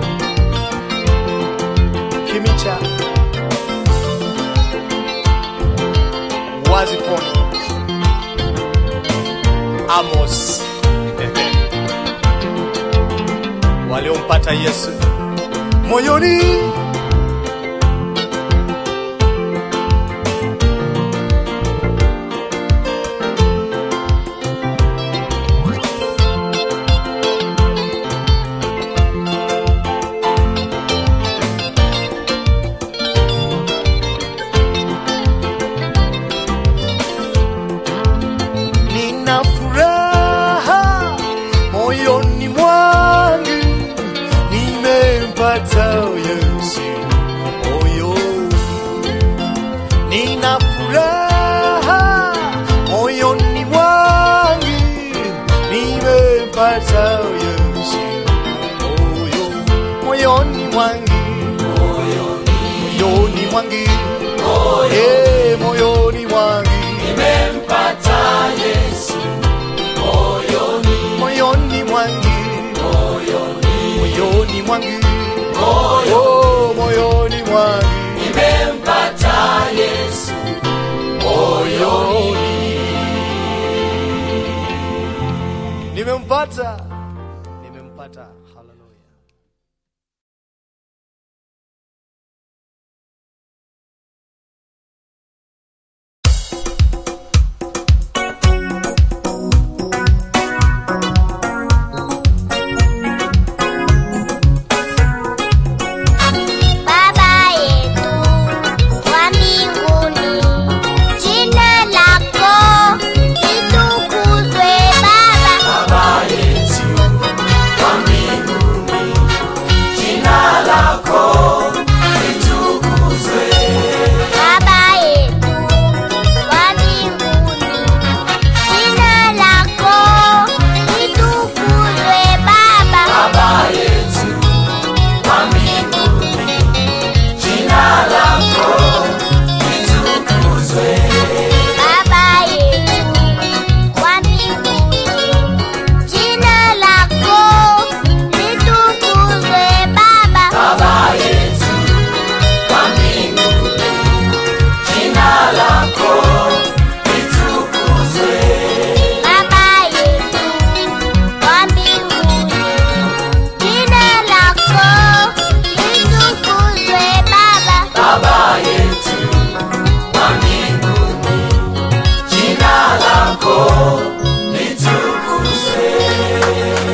Kimicha, Wazifoni, Amos waliompata Yesu moyoni. Nina furaha moyoni mwangu, nimempata Yesu moyoni. Nina furaha moyoni mwangu, nimempata Yesu moyoni, moyoni mwangu, moyoni mwangu, eh, moyoni mwangu nimempata Yesu. Moyoni, moyoni mwangu moyoni, moyoni mwangu moyoni. oh, moyoni mwangu nimempata Yesu moyoni. nimempata nimempata haleluya Baba yetu wa mbinguni, jina lako litukuzwe Baba. Baba yetu wa mbinguni, jina lako litukuzwe. Baba yetu wa mbinguni, jina lako litukuzwe Baba. Baba yetu wa mbinguni, jina lako litukuzwe. Baba yetu wa mbinguni, jina lako litukuzwe Baba. Baba yetu wa mbinguni, jina lako litukuzwe. Baba yetu wa mbinguni, jina lako litukuzwe Baba. Baba yetu wa mbinguni, jina lako litukuzwe.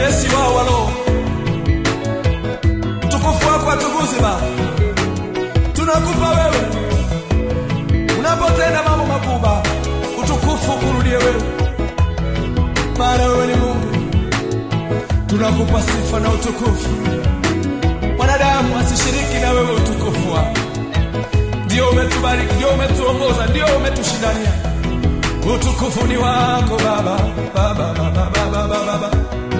mwepesi wao wa roho. Utukufu wako atukuze Baba, tunakupa wewe unapotenda mambo makubwa, utukufu kurudie wewe, maana wewe ni Mungu. Tunakupa sifa na utukufu. Mwanadamu asishiriki na wewe utukufu wako. Ndio umetubariki, ndio umetuongoza, ndio umetushindania. Utukufu ni wako Baba, Baba, Baba, Baba, Baba, Baba.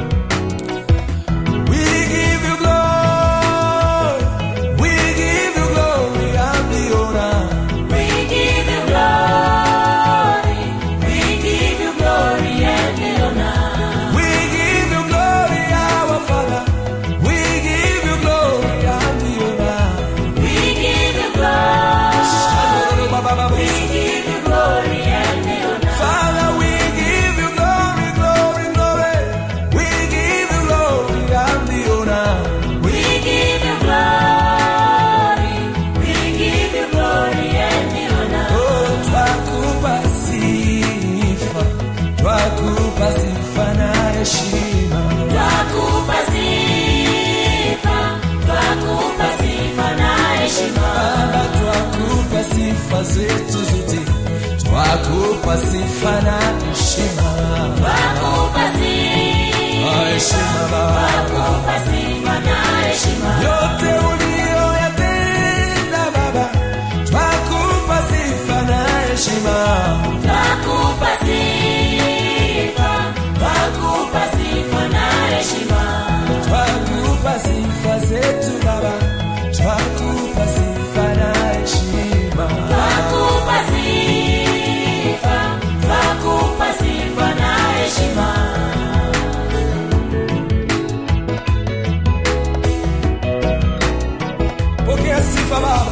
We give you glory, we give you glory and the honor. We give you glory, we give you glory and the honor. We give you glory, our Father. We give you glory and the honor. We give you glory, we give you glory and the honor. Father, we give you glory, glory, glory. We give you glory and the honor. We give you glory, we give you glory and the honor. Oh, twakupa sifa, twakupa sifa na heshima. Twakupa sifa, twakupa sifa na heshima. Baba, twakupa sifa zetu zote, twakupa sifa na heshima. Twakupa Na sifa, heshima Baba. twakupa sifa na heshima. yote uliyoyatenda Baba, twakupa sifa na heshima. Twakupa sifa, twakupa sifa na heshima. Twakupa sifa zetu Baba, twakupa sifa na heshima. Twakupa sifa, twakupa sifa na heshima. Pokea sifa Baba.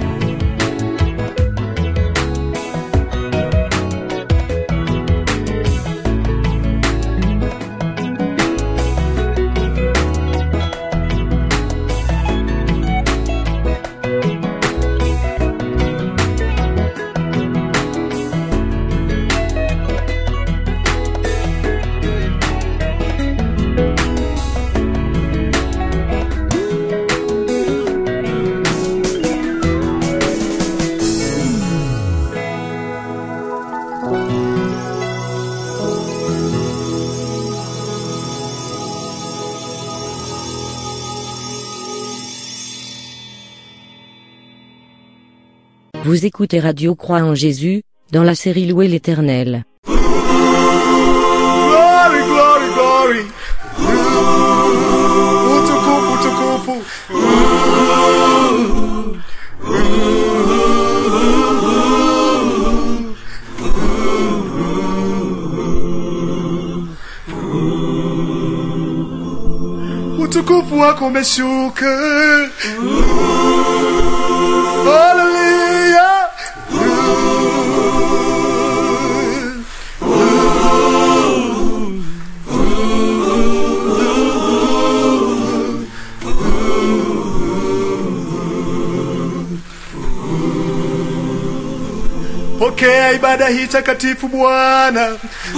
Vous écoutez Radio Croix en Jésus, dans la série Louer l'Éternel. Glory, glory, glory. Utukufu, utukufu. Utukufu wako umeshuka. Hallelujah. Pokea ibada hii takatifu Bwana.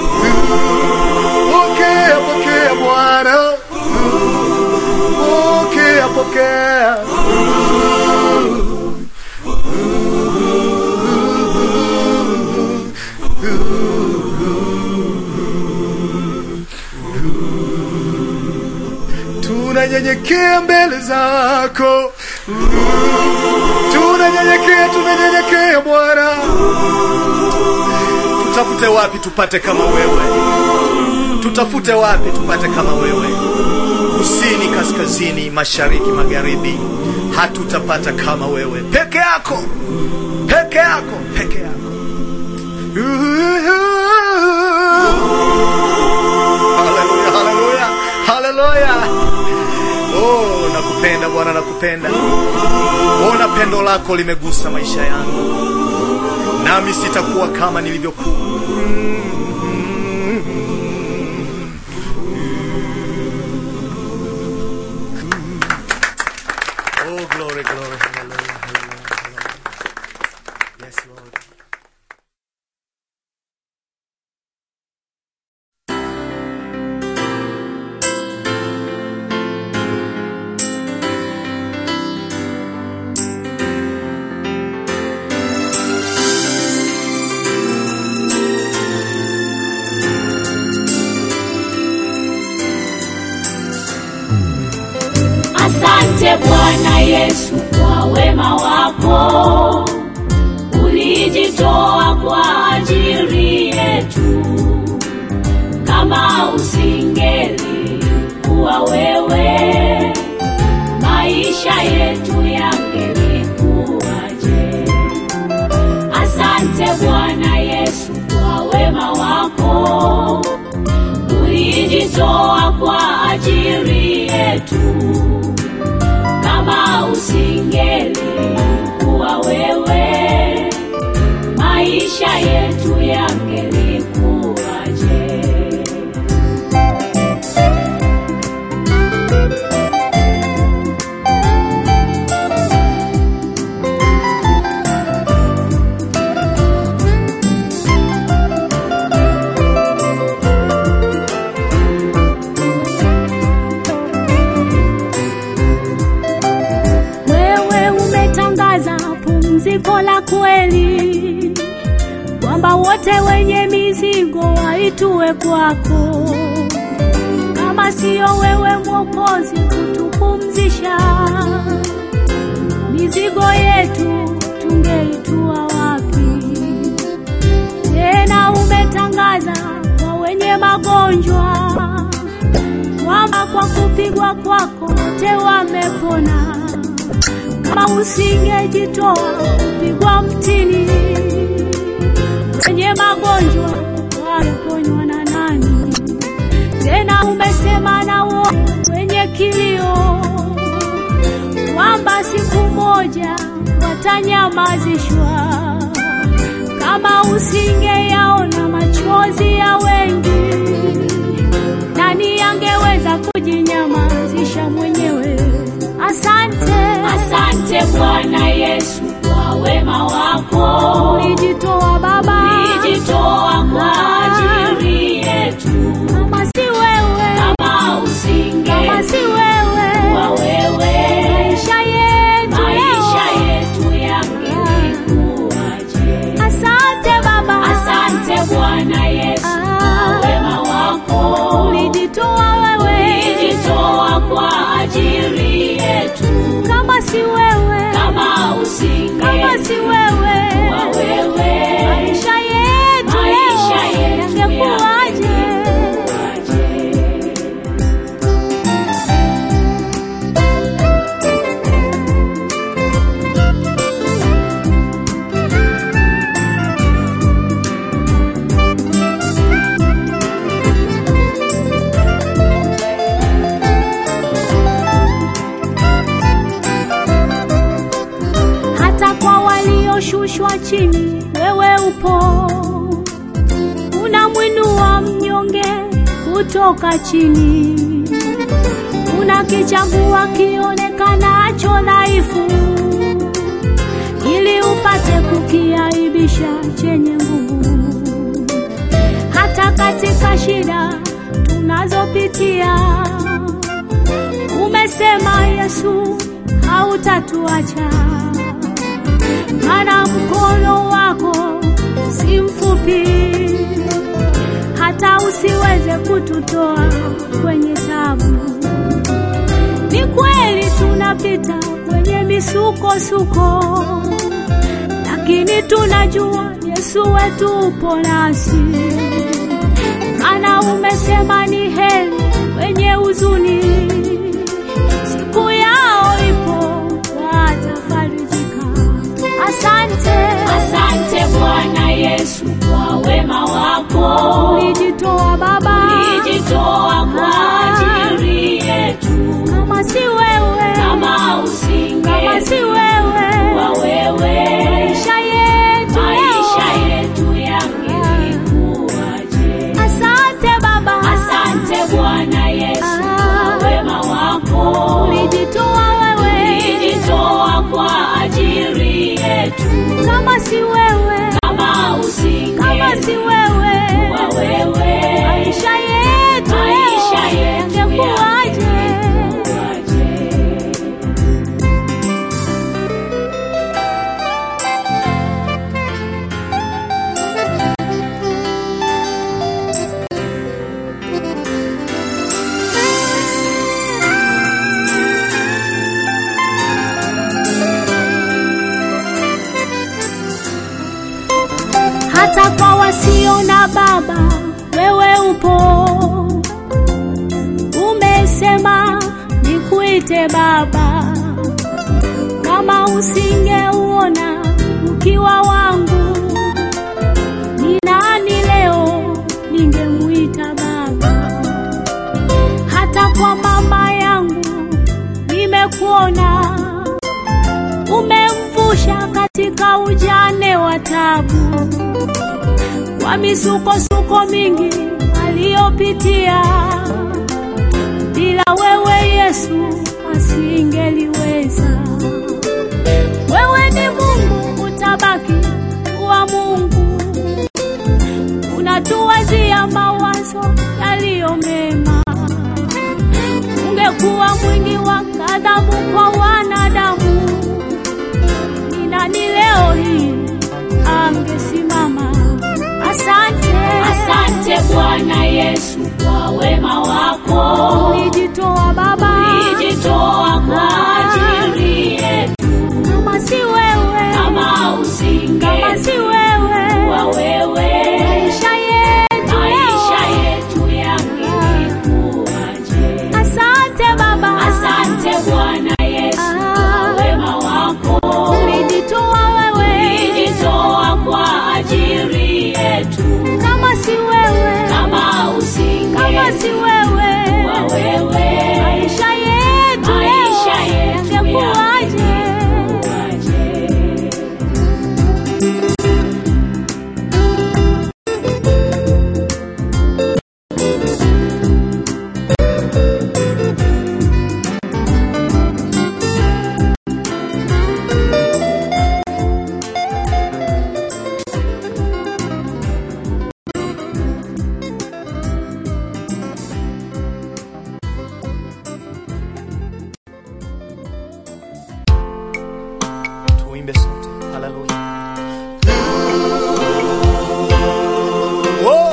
Pokea, pokea Bwana. Pokea, pokea. Tunanyenyekea mbele zako. Tunanyenyekea, tunanyenyekea Bwana. Tutafute wapi tupate kama wewe? Tutafute wapi tupate kama wewe? Kusini, kaskazini, mashariki, magharibi, hatutapata kama wewe. Peke yako, peke yako, peke yako. Haleluya, haleluya, haleluya. Oh, nakupenda Bwana, nakupenda. Ona pendo lako limegusa maisha yangu, nami sitakuwa kama nilivyokuwa. Oh, glory, glory, hallelujah, hallelujah, hallelujah. Yes, Lord. Asante Bwana Yesu kwa wema wako, ulijitoa kwa ajili yetu. Kama usingeli kuwa wewe, maisha yetu yangelikuwaje? Asante Bwana Yesu kwa wema wako, ulijitoa kwa ajili yetu kama usingeli kuwa wewe, maisha yetu yangelikuwaje? Wewe umetangaza pumziko la kweli, kwamba wote wenye mizigo waitue kwako. Kama siyo wewe Mwokozi kutupumzisha, mizigo yetu tungeitua wapi? Tena umetangaza kwa wenye magonjwa kwamba kwa kupigwa kwako wote wamepona. Kama usingejitoa kupigwa mtini, wenye magonjwa wangeponywa na nani? Tena umesema na wote wenye kilio kwamba siku moja watanyamazishwa. Kama usingeyaona machozi ya wengi, nani angeweza kujinyamazisha mwenyewe? Asante, Asante Bwana Yesu kwa wema wako, ulijitoa Baba, ulijitoa kwa ajili yetu. kama si wewe, Kama usingeli kama si wewe, kuwa wewe, maisha yetu maisha leo. yetu yangelikuwaje? Asante Baba, Asante Bwana Yesu kwa wema wako, ulijitoa wewe, ulijitoa kwa ajili yetu. kama si wewe, Kama usingeli kama si wewe, kuwa wewe, maisha yetu maisha leo yetu yangekuwaje? yangelikuwaje? hata kwa walioshushwa chini, wewe upo, unamwinua mnyonge kutoka chini, unakichambua kionekanacho dhaifu, ili upate kukiaibisha chenye nguvu. Hata katika shida tunazopitia, umesema Yesu hautatuacha maana mkono wako si mfupi hata usiweze kututoa kwenye tabu. Ni kweli tunapita kwenye misukosuko, lakini tunajua Yesu wetu upo nasi, maana umesema ni heri wenye huzuni, siku yao ipo watafarijika. Asante, Asante Bwana Yesu kwa wema wako, ulijitoa Baba, ulijitoa kwa ajili yetu. kama si wewe, Kama usingeli kama si wewe, kuwa wewe, maisha yetu maisha leo. yetu yangelikuwaje? Asante Baba, Asante Bwana Yesu kwa wema Asante Baba, kama usingeuona ukiwa wangu, ni nani leo ningemuita Baba? Hata kwa mama yangu nimekuona, umemvusha katika ujane wa tabu, kwa misukosuko mingi aliyopitia bila wewe Yesu asingeliweza. Wewe ni Mungu, utabaki kuwa Mungu, unatuwazia mawazo yaliyo mema. Ungekuwa mwingi wa ghadhabu kwa wanadamu, ni nani leo hii angesimama? Asante, Asante Bwana Yesu kwa wema wako. ulijitoa Baba, Ulijitoa kwa ajili yetu. kama si wewe, Kama usinge kama si wewe, wa wewe, maisha yetu maisha yetu yangelikuwaje? Asante Baba, Asante Bwana Yesu kwa wema wako. ulijitoa wewe, Ulijitoa kwa ajili yetu. kama si wewe, Kama usinge kama si wewe, wa wewe, maisha yetu maisha yetu yangekuwaje? yangekuwaje? tuimbe sote haleluya Whoa.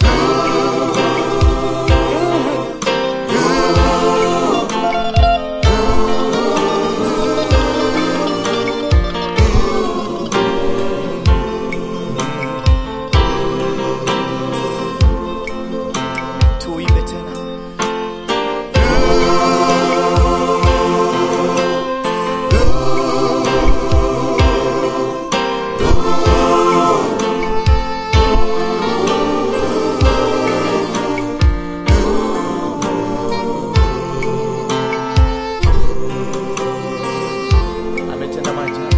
tuimbe tena ametenda maajabu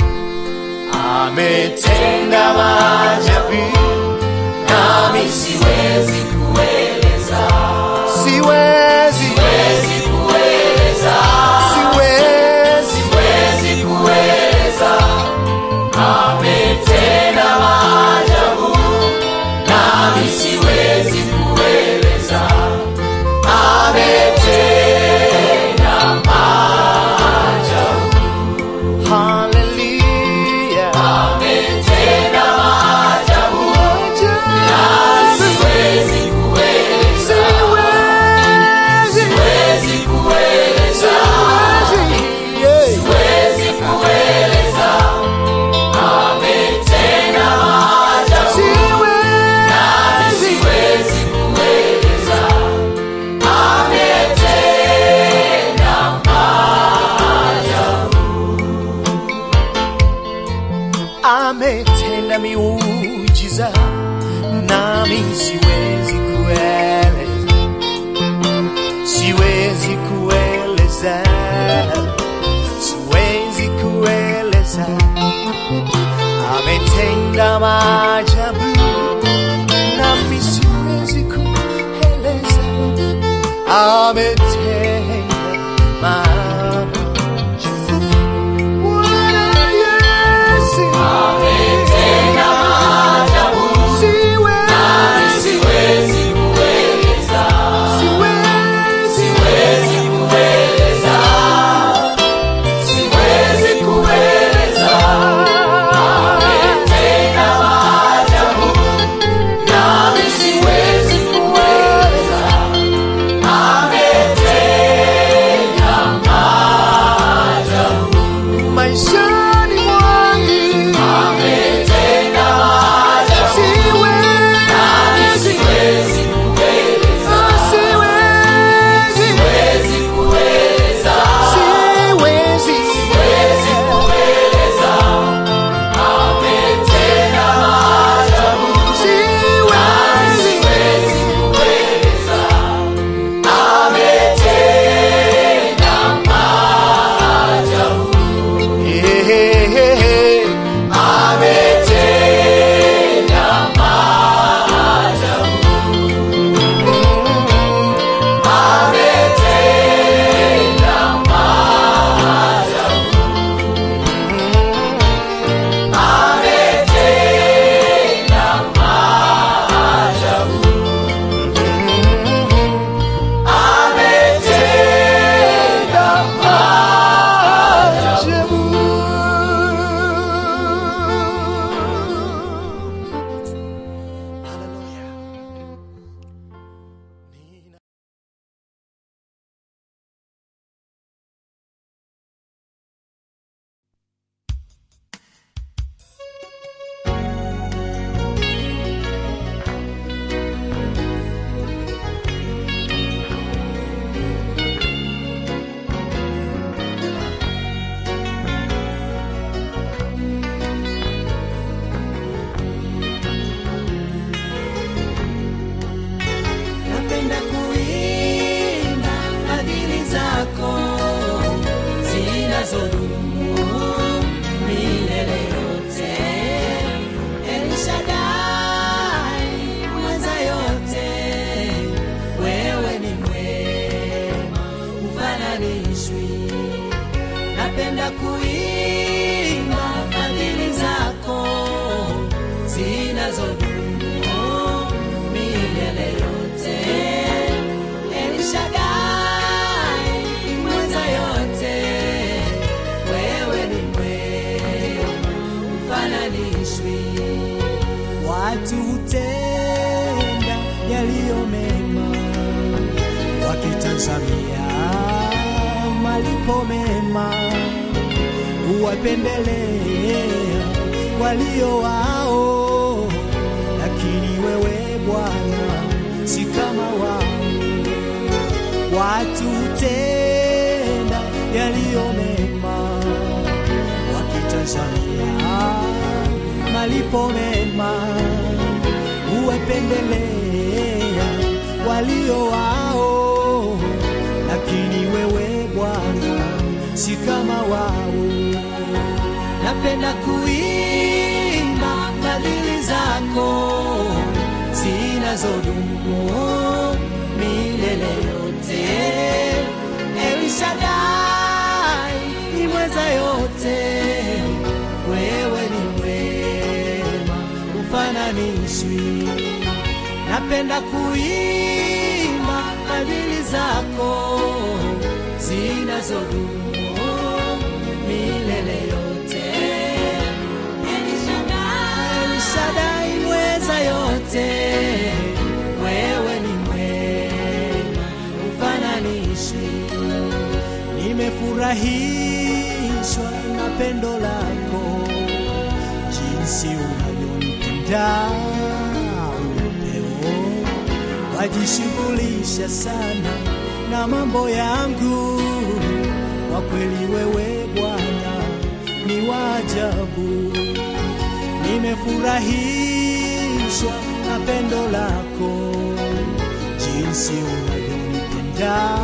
ametenda maajabu nami siwezi kueleza siwezi siwezi kueleza siwezi siwezi kueleza ametenda maajabu nami siwezi kueleza ametenda maajabu haleluya ametenda maajabu nami siwezi kueleza siwezi kueleza siwezi kueleza ametenda maajabu nami siwezi kueleza ametenda maajabu ametenda miujiza nami siwezi kueleza siwezi kueleza siwezi kueleza ametenda maajabu nami siwezi kueleza ametenda maajabu Bwana Yesu ametenda maajabu siwezi siwezi kueleza siwezi siwezi kueleza siwezi kueleza ametenda maajabu nami siwezi kueleza ametenda maajabu ufananishwi. Napenda kuimba fadhili zako zinazodumu milele yote. El Shaddai, mweza yote, wewe ni mwema, ufananishwi. Watu hutenda yaliyo mema, wakitazamia malipo mema, huwapendelea walio wao, lakini wewe Bwana si kama wao. Watu hutenda yaliyo mema, wakitazamia malipo mema, huwapendelea walio wao, lakini wewe Bwana si kama wao. Napenda kuimba fadhili zako zinazodumu milele yote. El Shaddai, ni mweza yote, wewe ni mwema, ufananishwi. Napenda kuimba fadhili zako zinazodumu milele yote. El Shaddai, El Shaddai mweza yote, wewe ni mwema, ufananishwi. Nimefurahishwa na pendo lako, jinsi unavyonipenda upeo, wajishughulisha sana na mambo yangu. Kwa kweli wewe Bwana ni wa ajabu, nimefurahishwa na pendo lako, jinsi unavyonipenda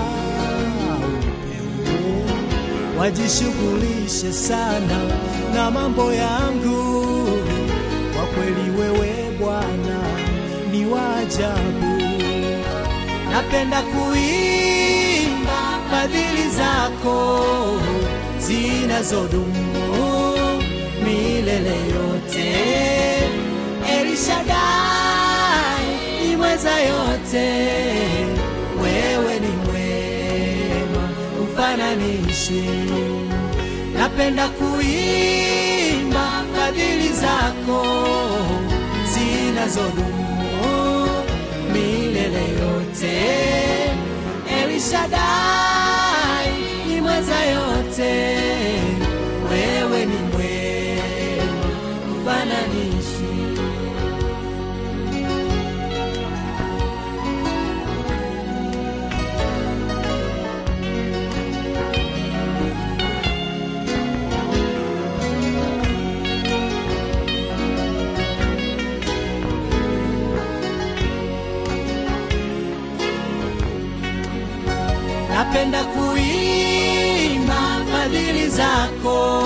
wajishughulishe sana na mambo yangu. Kwa kweli wewe Bwana ni wa ajabu. Napenda kuimba fadhili zako zinazodumu milele yote. El Shaddai, ni mweza yote, wewe ni mwema, ufananishwi. Napenda kuimba fadhili zako zinazodumu milele yote. El Shaddai, ni mweza yote, wewe ni mwema, ufananishi. Napenda kuimba fadhili zako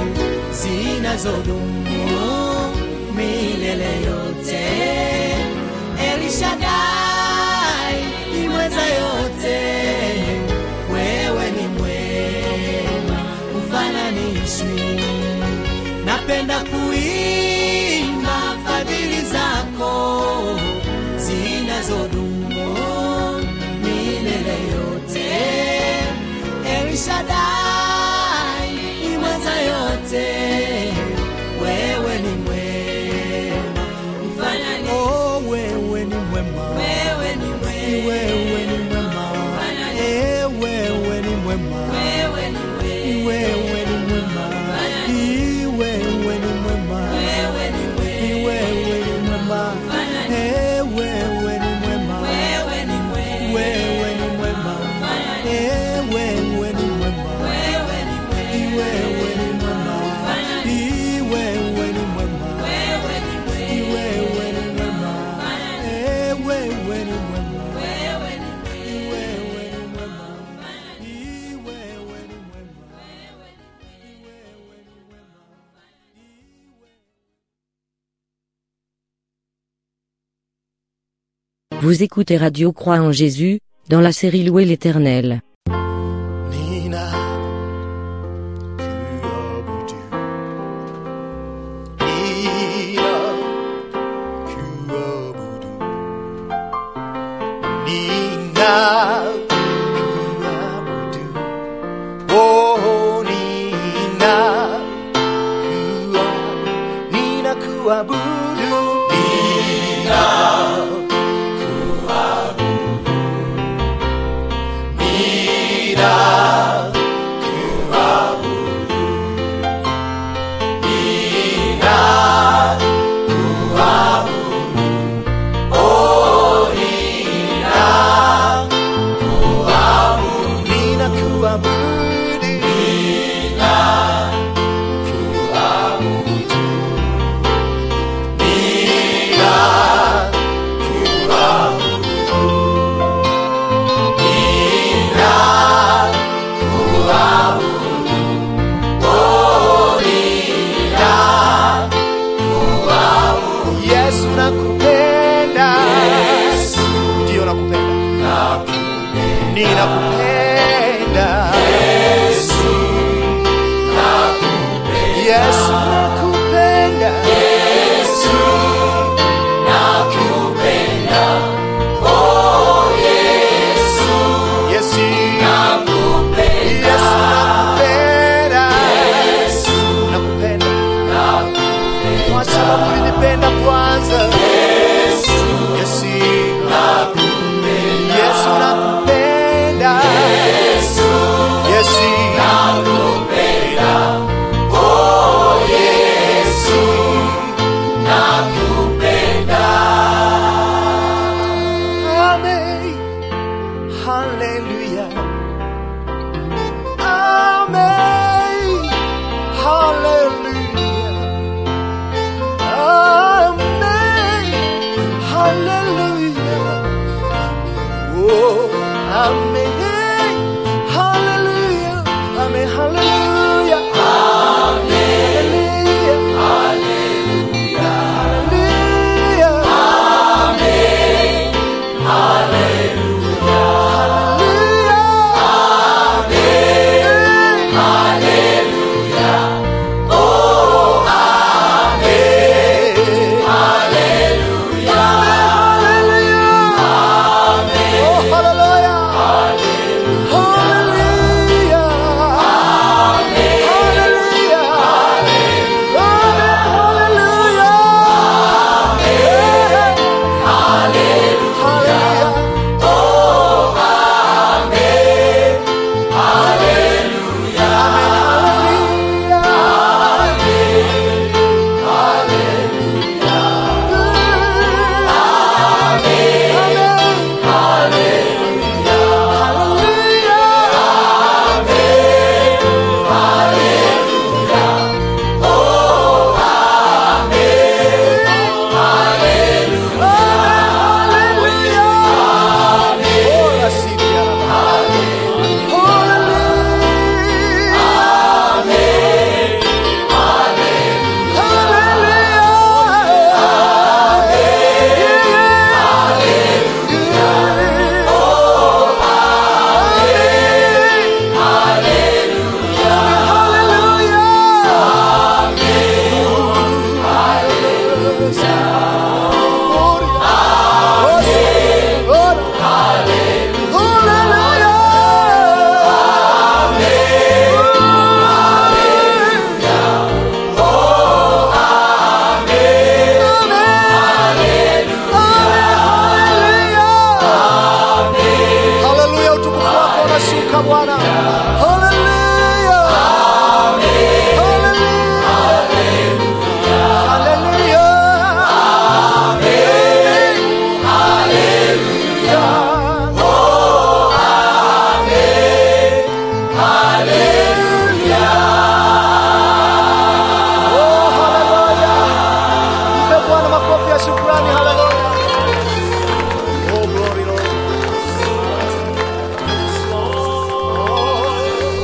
zinazodumu milele yote. El Shaddai, ni mweza yote, wewe ni mwema, ufananishwi. Napenda kuimba fadhili zako zinazodumu milele yote. El Shaddai, ni mweza yote, wewe ni mwema, ufananishwi. Oh, wewe ni mwema, Wewe ni mwema, wewe ni mwema, eh, wewe ni mwema, wewe ni mwema, wewe ni mwema, Ii, wewe ni mwema, wewe ni Ii, mwema, wewe ni mwema, eh, wewe ni mwema, wewe ni mwema, wewe ni mwema, eh, wewe ni mwema, wewe ni mwema, Ii, wewe ni mwema, Ii, wewe ni mwema, wewe ni mwema, Ii, wewe ni mwema, eh, wewe ni mwema. wewe ni mwema. Vous écoutez Radio Croix en Jésus, dans la série Louer l'Éternel. ninakuabudu. Oh, ninakuabudu. Ninakuabudu. Yesu nakupenda. Ndio nakupenda. Ninakupenda. Yesu nakupenda. Yesu. Yesu nakupenda. Nakupenda. Kwa sababu ulinipenda kwanza. Yesu. Yesu nakupenda. Yesu Amen. Hallelujah. Amen. Hallelujah. Amen. Hallelujah. Oh, amen. Hallelujah. Amen. Hallelujah. Hallelujah. Hallelujah. Haleluya, utukufu wako unashuka Bwana. Haleluya. Haleluya. Haleluya. Oh, haleluya. Mpe Bwana makofi ya shukrani. Haleluya. Oh, glory, Lord.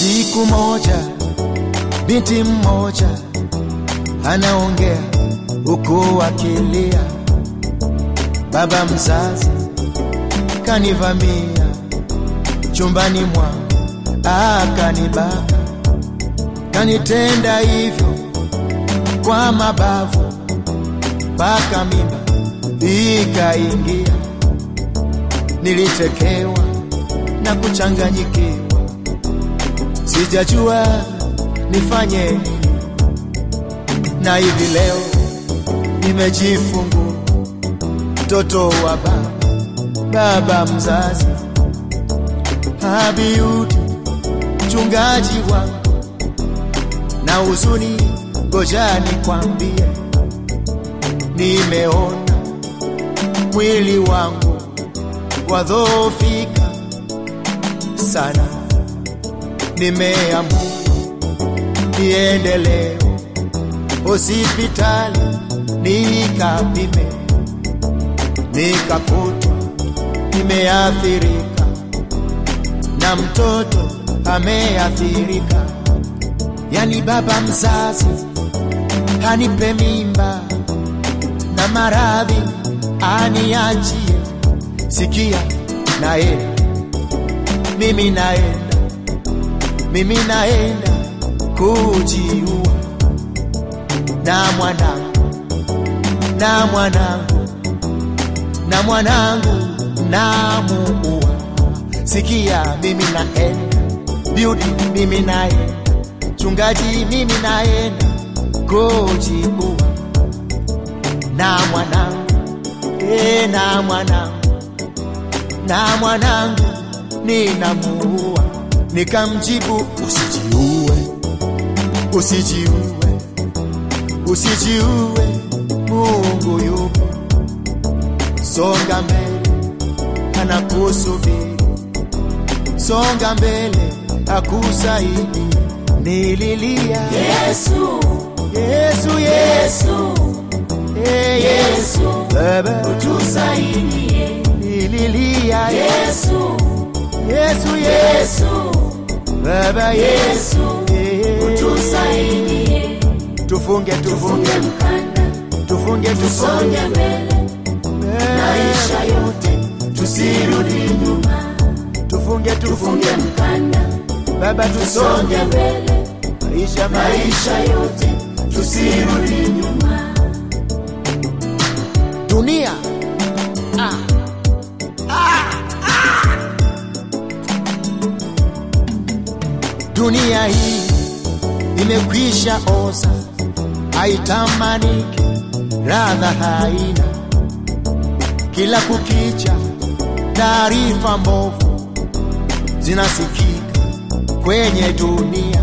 Siku moja binti mmoja anaongea huku akilia, baba mzazi kanivamia chumbani mwangu akanibaka, kanitenda hivyo kwa mabavu mpaka mimba ikaingia. Nilitekewa na kuchanganyikiwa, sijajua nifanye nini, na hivi leo nimejifungua mtoto wa baba baba mzazi Abiudi mchungaji wangu na huzuni, ngoja nikwambie, nimeona mwili wangu wadhoofika sana, nimeamua niende leo hospitali nikapime, nikakutwa nimeathirika na mtoto ameathirika, yani baba mzazi anipe mimba na maradhi aniachie. Sikia, naenda mimi, naenda mimi, naenda kujiua na mwanangu na mwanangu na mwanangu namuua. Sikia, mimi naenda biudi, mimi naenda chungaji, mimi naenda kujiua na mwanangu e, na mwanangu na mwanangu ninamuua. Nikamjibu, usijiue, usijiue, usijiue, Mungu yupo, songa mbele, anakusubiri, songa mbele, akusaidi. Nililia Yesu, Yesu, Yesu, Eh, Yesu, Baba utusaidie. nililia Yesu, Yesu, Yesu, Baba Yesu, Eh, utusaidie. tufunge tufunge Tufunge mkanda, tufunge tusonge tufunge mbele, maisha yote tusirudi nyuma. tufunge tufunge Tufunge mkanda, Baba tusonge tusonge mbele, maisha maisha yote tusirudi nyuma. dunia ah. Ah, ah. dunia hii imekwisha oza, haitamaniki, radha haina. Kila kukicha taarifa mbovu zinasikika kwenye dunia,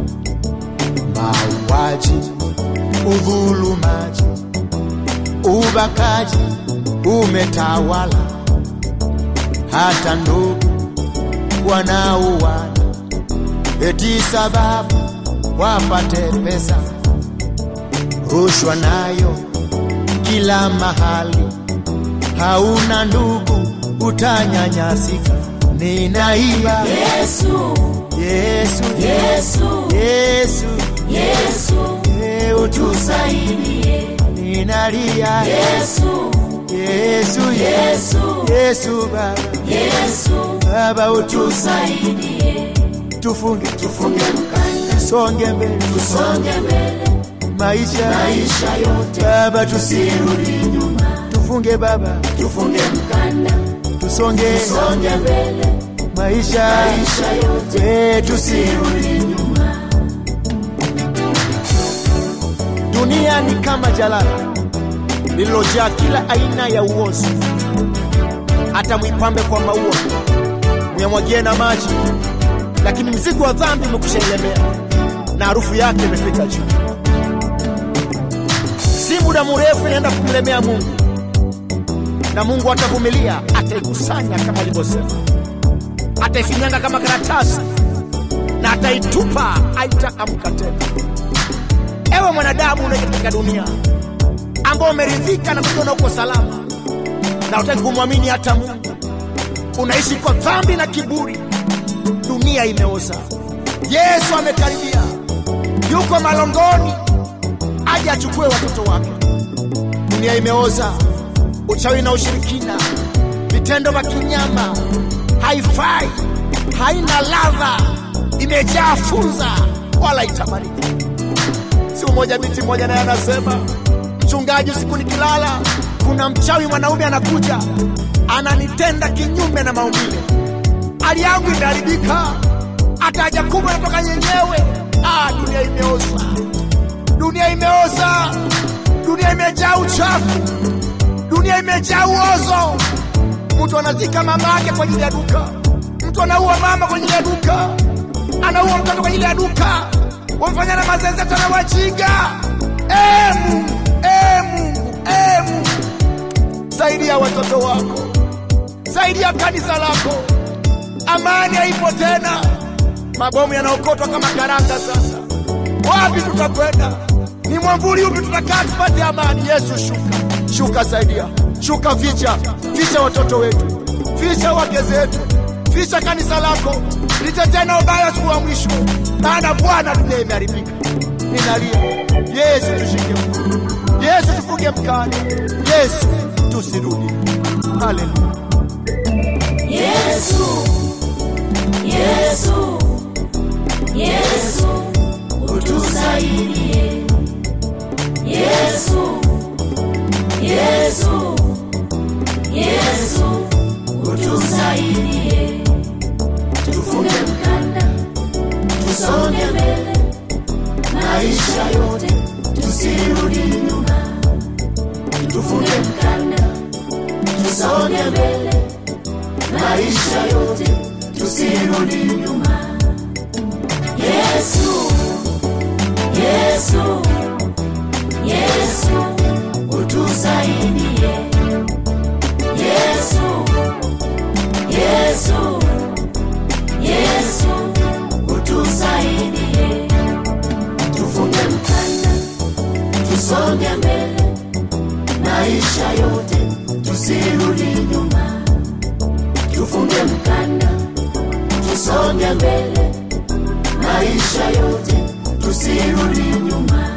mauaji, udhulumaji, ubakaji umetawala, hata ndugu wanauana eti sababu wapate pesa. Rushwa nayo kila mahali, hauna ndugu utanyanyasika. Ninaiba Yesu, Yesu, Yesu, Yesu, Yesu, e, utusaidie. ninalia Yesu, Yesu, Yesu, Yesu Baba, Yesu, Baba utu tusaidie. tufunge Tufunge mkanda, tusonge mbele tusonge mbele, maisha maisha yote Baba tusi tusirudi nyuma. tufunge Baba Tufunge mkanda, tusonge tusonge mbele, maisha maisha yote e, tusi tusirudi nyuma. Dunia ni kama jalala lililojaa kila aina ya uozo, hata mwipambe kwa maua, muyamwagie na maji, lakini mzigo wa dhambi umekushaelemea na harufu yake imefika juu. Si muda mrefu inaenda kumlemea Mungu, na Mungu atavumilia, ataikusanya kama alivyosema, ataifinyanga kama karatasi na ataitupa, haitaamka tena. Ewe mwanadamu unaishi katika dunia ambao umeridhika na kujiona uko salama na utaki kumwamini hata Mungu, unaishi kwa dhambi na kiburi. Dunia imeoza, Yesu amekaribia, yuko malongoni, aje achukue watoto wake. Dunia imeoza, uchawi na ushirikina, vitendo vya kinyama, haifai, haina ladha, imejaa funza, wala itamaniki. Siku moja binti moja naye anasema, mchungaji, usiku nikilala, kuna mchawi mwanaume anakuja ananitenda kinyume na maumbile, hali yangu imeharibika, ataja kubwa natoka yenyewe. Ah, dunia imeoza, dunia imeoza, dunia imejaa uchafu, dunia imejaa uozo. Mtu anazika mama yake kwa ajili ya duka, mtu anaua mama kwa ajili ya duka, anaua mtoto kwa ajili ya duka, wamfanyana mazenzeto na wajinga. E Mungu, e Mungu, e Mungu, saidia watoto wako, saidia kanisa lako. Amani haipo tena, mabomu yanaokotwa kama karanga. Sasa wapi tutakwenda? Ni mwamvuli upi tutakaa tupate amani? Yesu, shuka, shuka, saidia, shuka, ficha, ficha watoto wetu, ficha wake zetu, ficha kanisa lako, litetee na ubaya siku wa mwisho, maana Bwana, dunia imeharibika. Ninalia, Yesu, tushike mkono, Yesu, tufunge mkanda, Yesu, tusirudi. Haleluya. Yesu, Yesu, Yesu, utusaidie. Yesu, Yesu, Yesu, utusaidie. Tufunge mkanda, tusonge mbele, maisha yote tusirudi nyuma. Tufunge mkanda, tusonge mbele maisha yote tusirudi nyuma. Yesu, Yesu, Yesu, utusaidie. Yesu, Yesu, Yesu, utusaidie. Tufunge mkanda, tusonge mbele, maisha yote tusirudi nyuma tufunge mkanda, tusonge mbele, maisha yote tusirudi nyuma.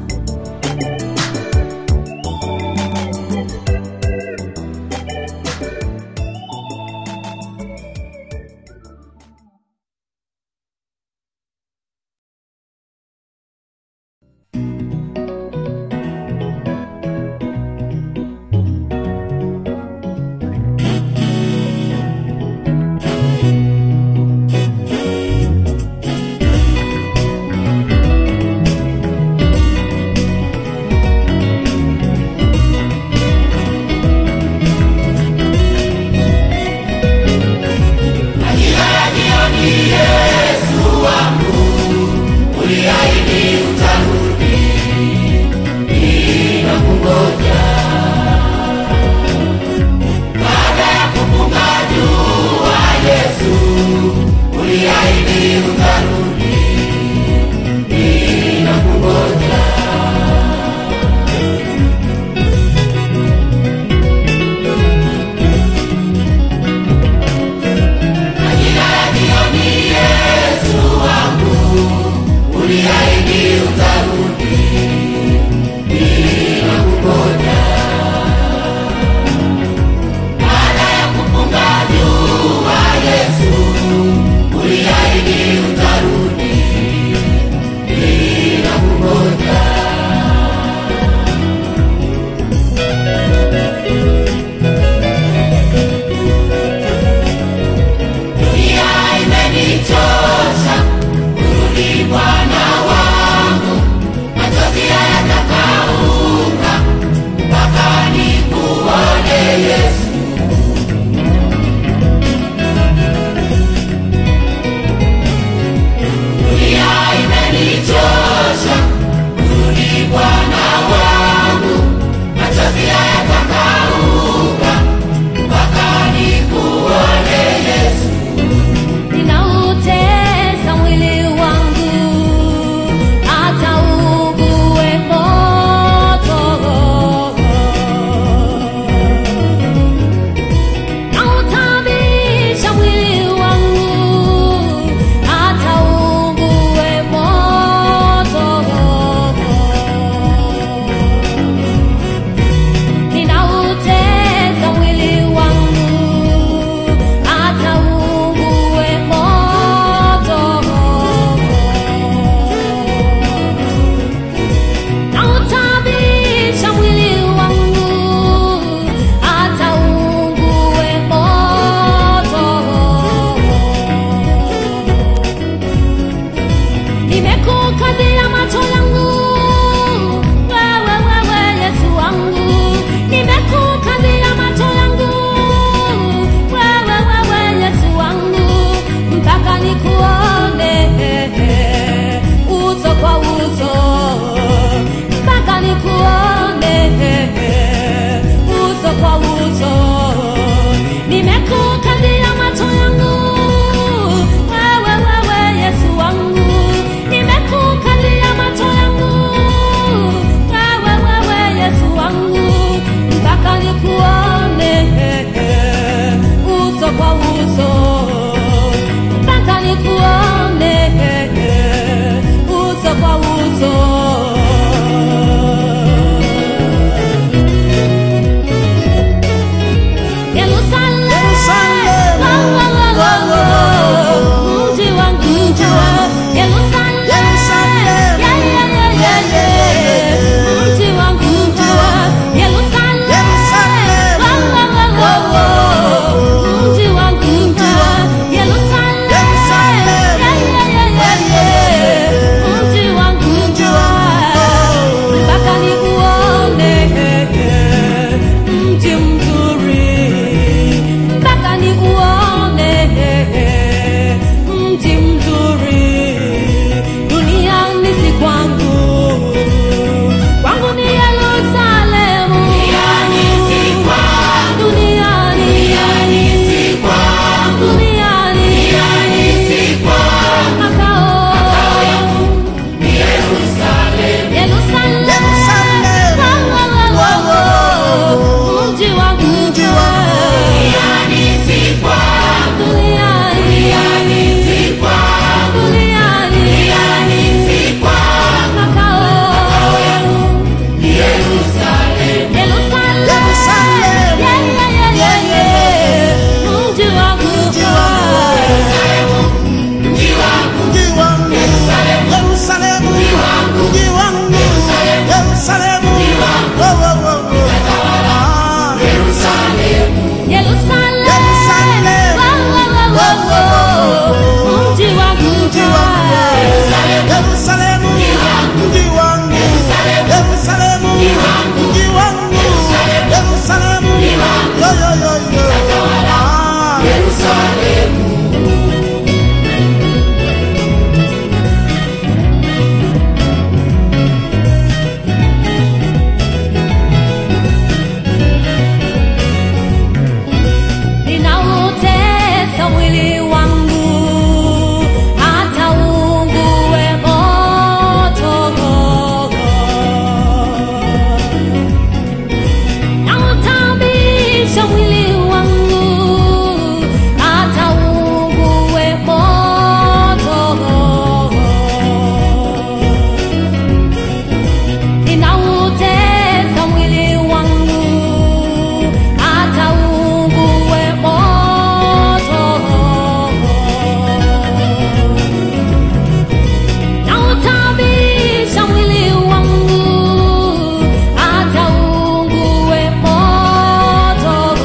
Majira ya jioni, Yesu wangu, uliahidi utarudi, ninakungoja. Baada ya kupunga jua, Yesu, uliahidi utarudi, ninakungoja. Majira ya jioni, Yesu wangu, uliahidi utarudi, ninakungoja. Baada ya kupunga jua, Yesu, uliahidi utarudi, ninakungoja. Dunia imenichosha, urudi Bwana wangu, machozi hayatakauka mpaka nikuone Yesu. Dunia imenichosha, urudi Bwana wangu, machozi hayatakauka mpaka nikuone Yesu. Ninaute nikuone uso kwa uso mpaka nikuone uso kwa uso nimekukazia macho yangu wewe wewe yesu wangu nimekukazia macho yangu wewe wewe yesu wangu mpaka nikuone uso kwa uso mpaka nikuone uso kwa uso Yerusalem, oh, oh, oh, oh, mji wangu, Yerusalem, yeah, yeah, yeah, yeah, yeah, mji wangu, Yerusalem, oh, oh, oh, oh, oh, mji wangu, Yerusalem, yeah, yeah, yeah, yeah, yeah, mji wangu, mpaka nikuone mji mzuri mpaka nikuone mji mzuri duniani si kwangu kwangu ni yerusalemu duniani duniani makao Yerusalem, oh, oh, oh, oh, mji wangu ninautesa mwili wangu hata ungue moto nautabisha mwili wangu hata ungue moto ninautesa mwili wangu hata ungue moto nautabisha mwili wangu hata ungue moto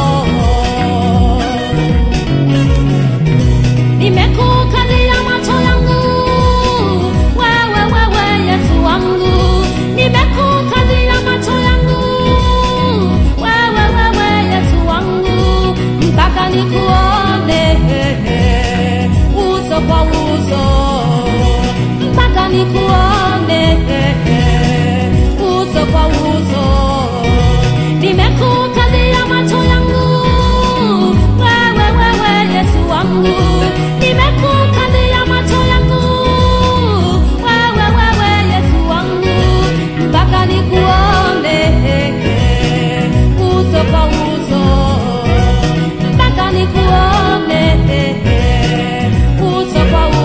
nimekukazia macho yangu wewe wewe yesu wangu nimekukazia macho yangu wewe wewe yesu wangu mpaka nikuone uso kwa uso mpaka nikuone uso kwa uso nimekukazia macho yangu wewe wewe yesu wangu nimekukazia macho yangu wewe wewe yesu wangu mpaka nikuone uso kwa uso mpaka nikuone uso kwa uso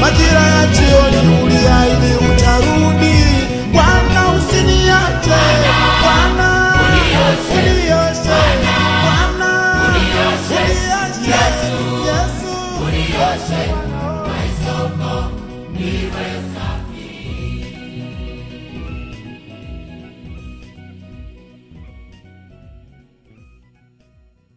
majira ya jioni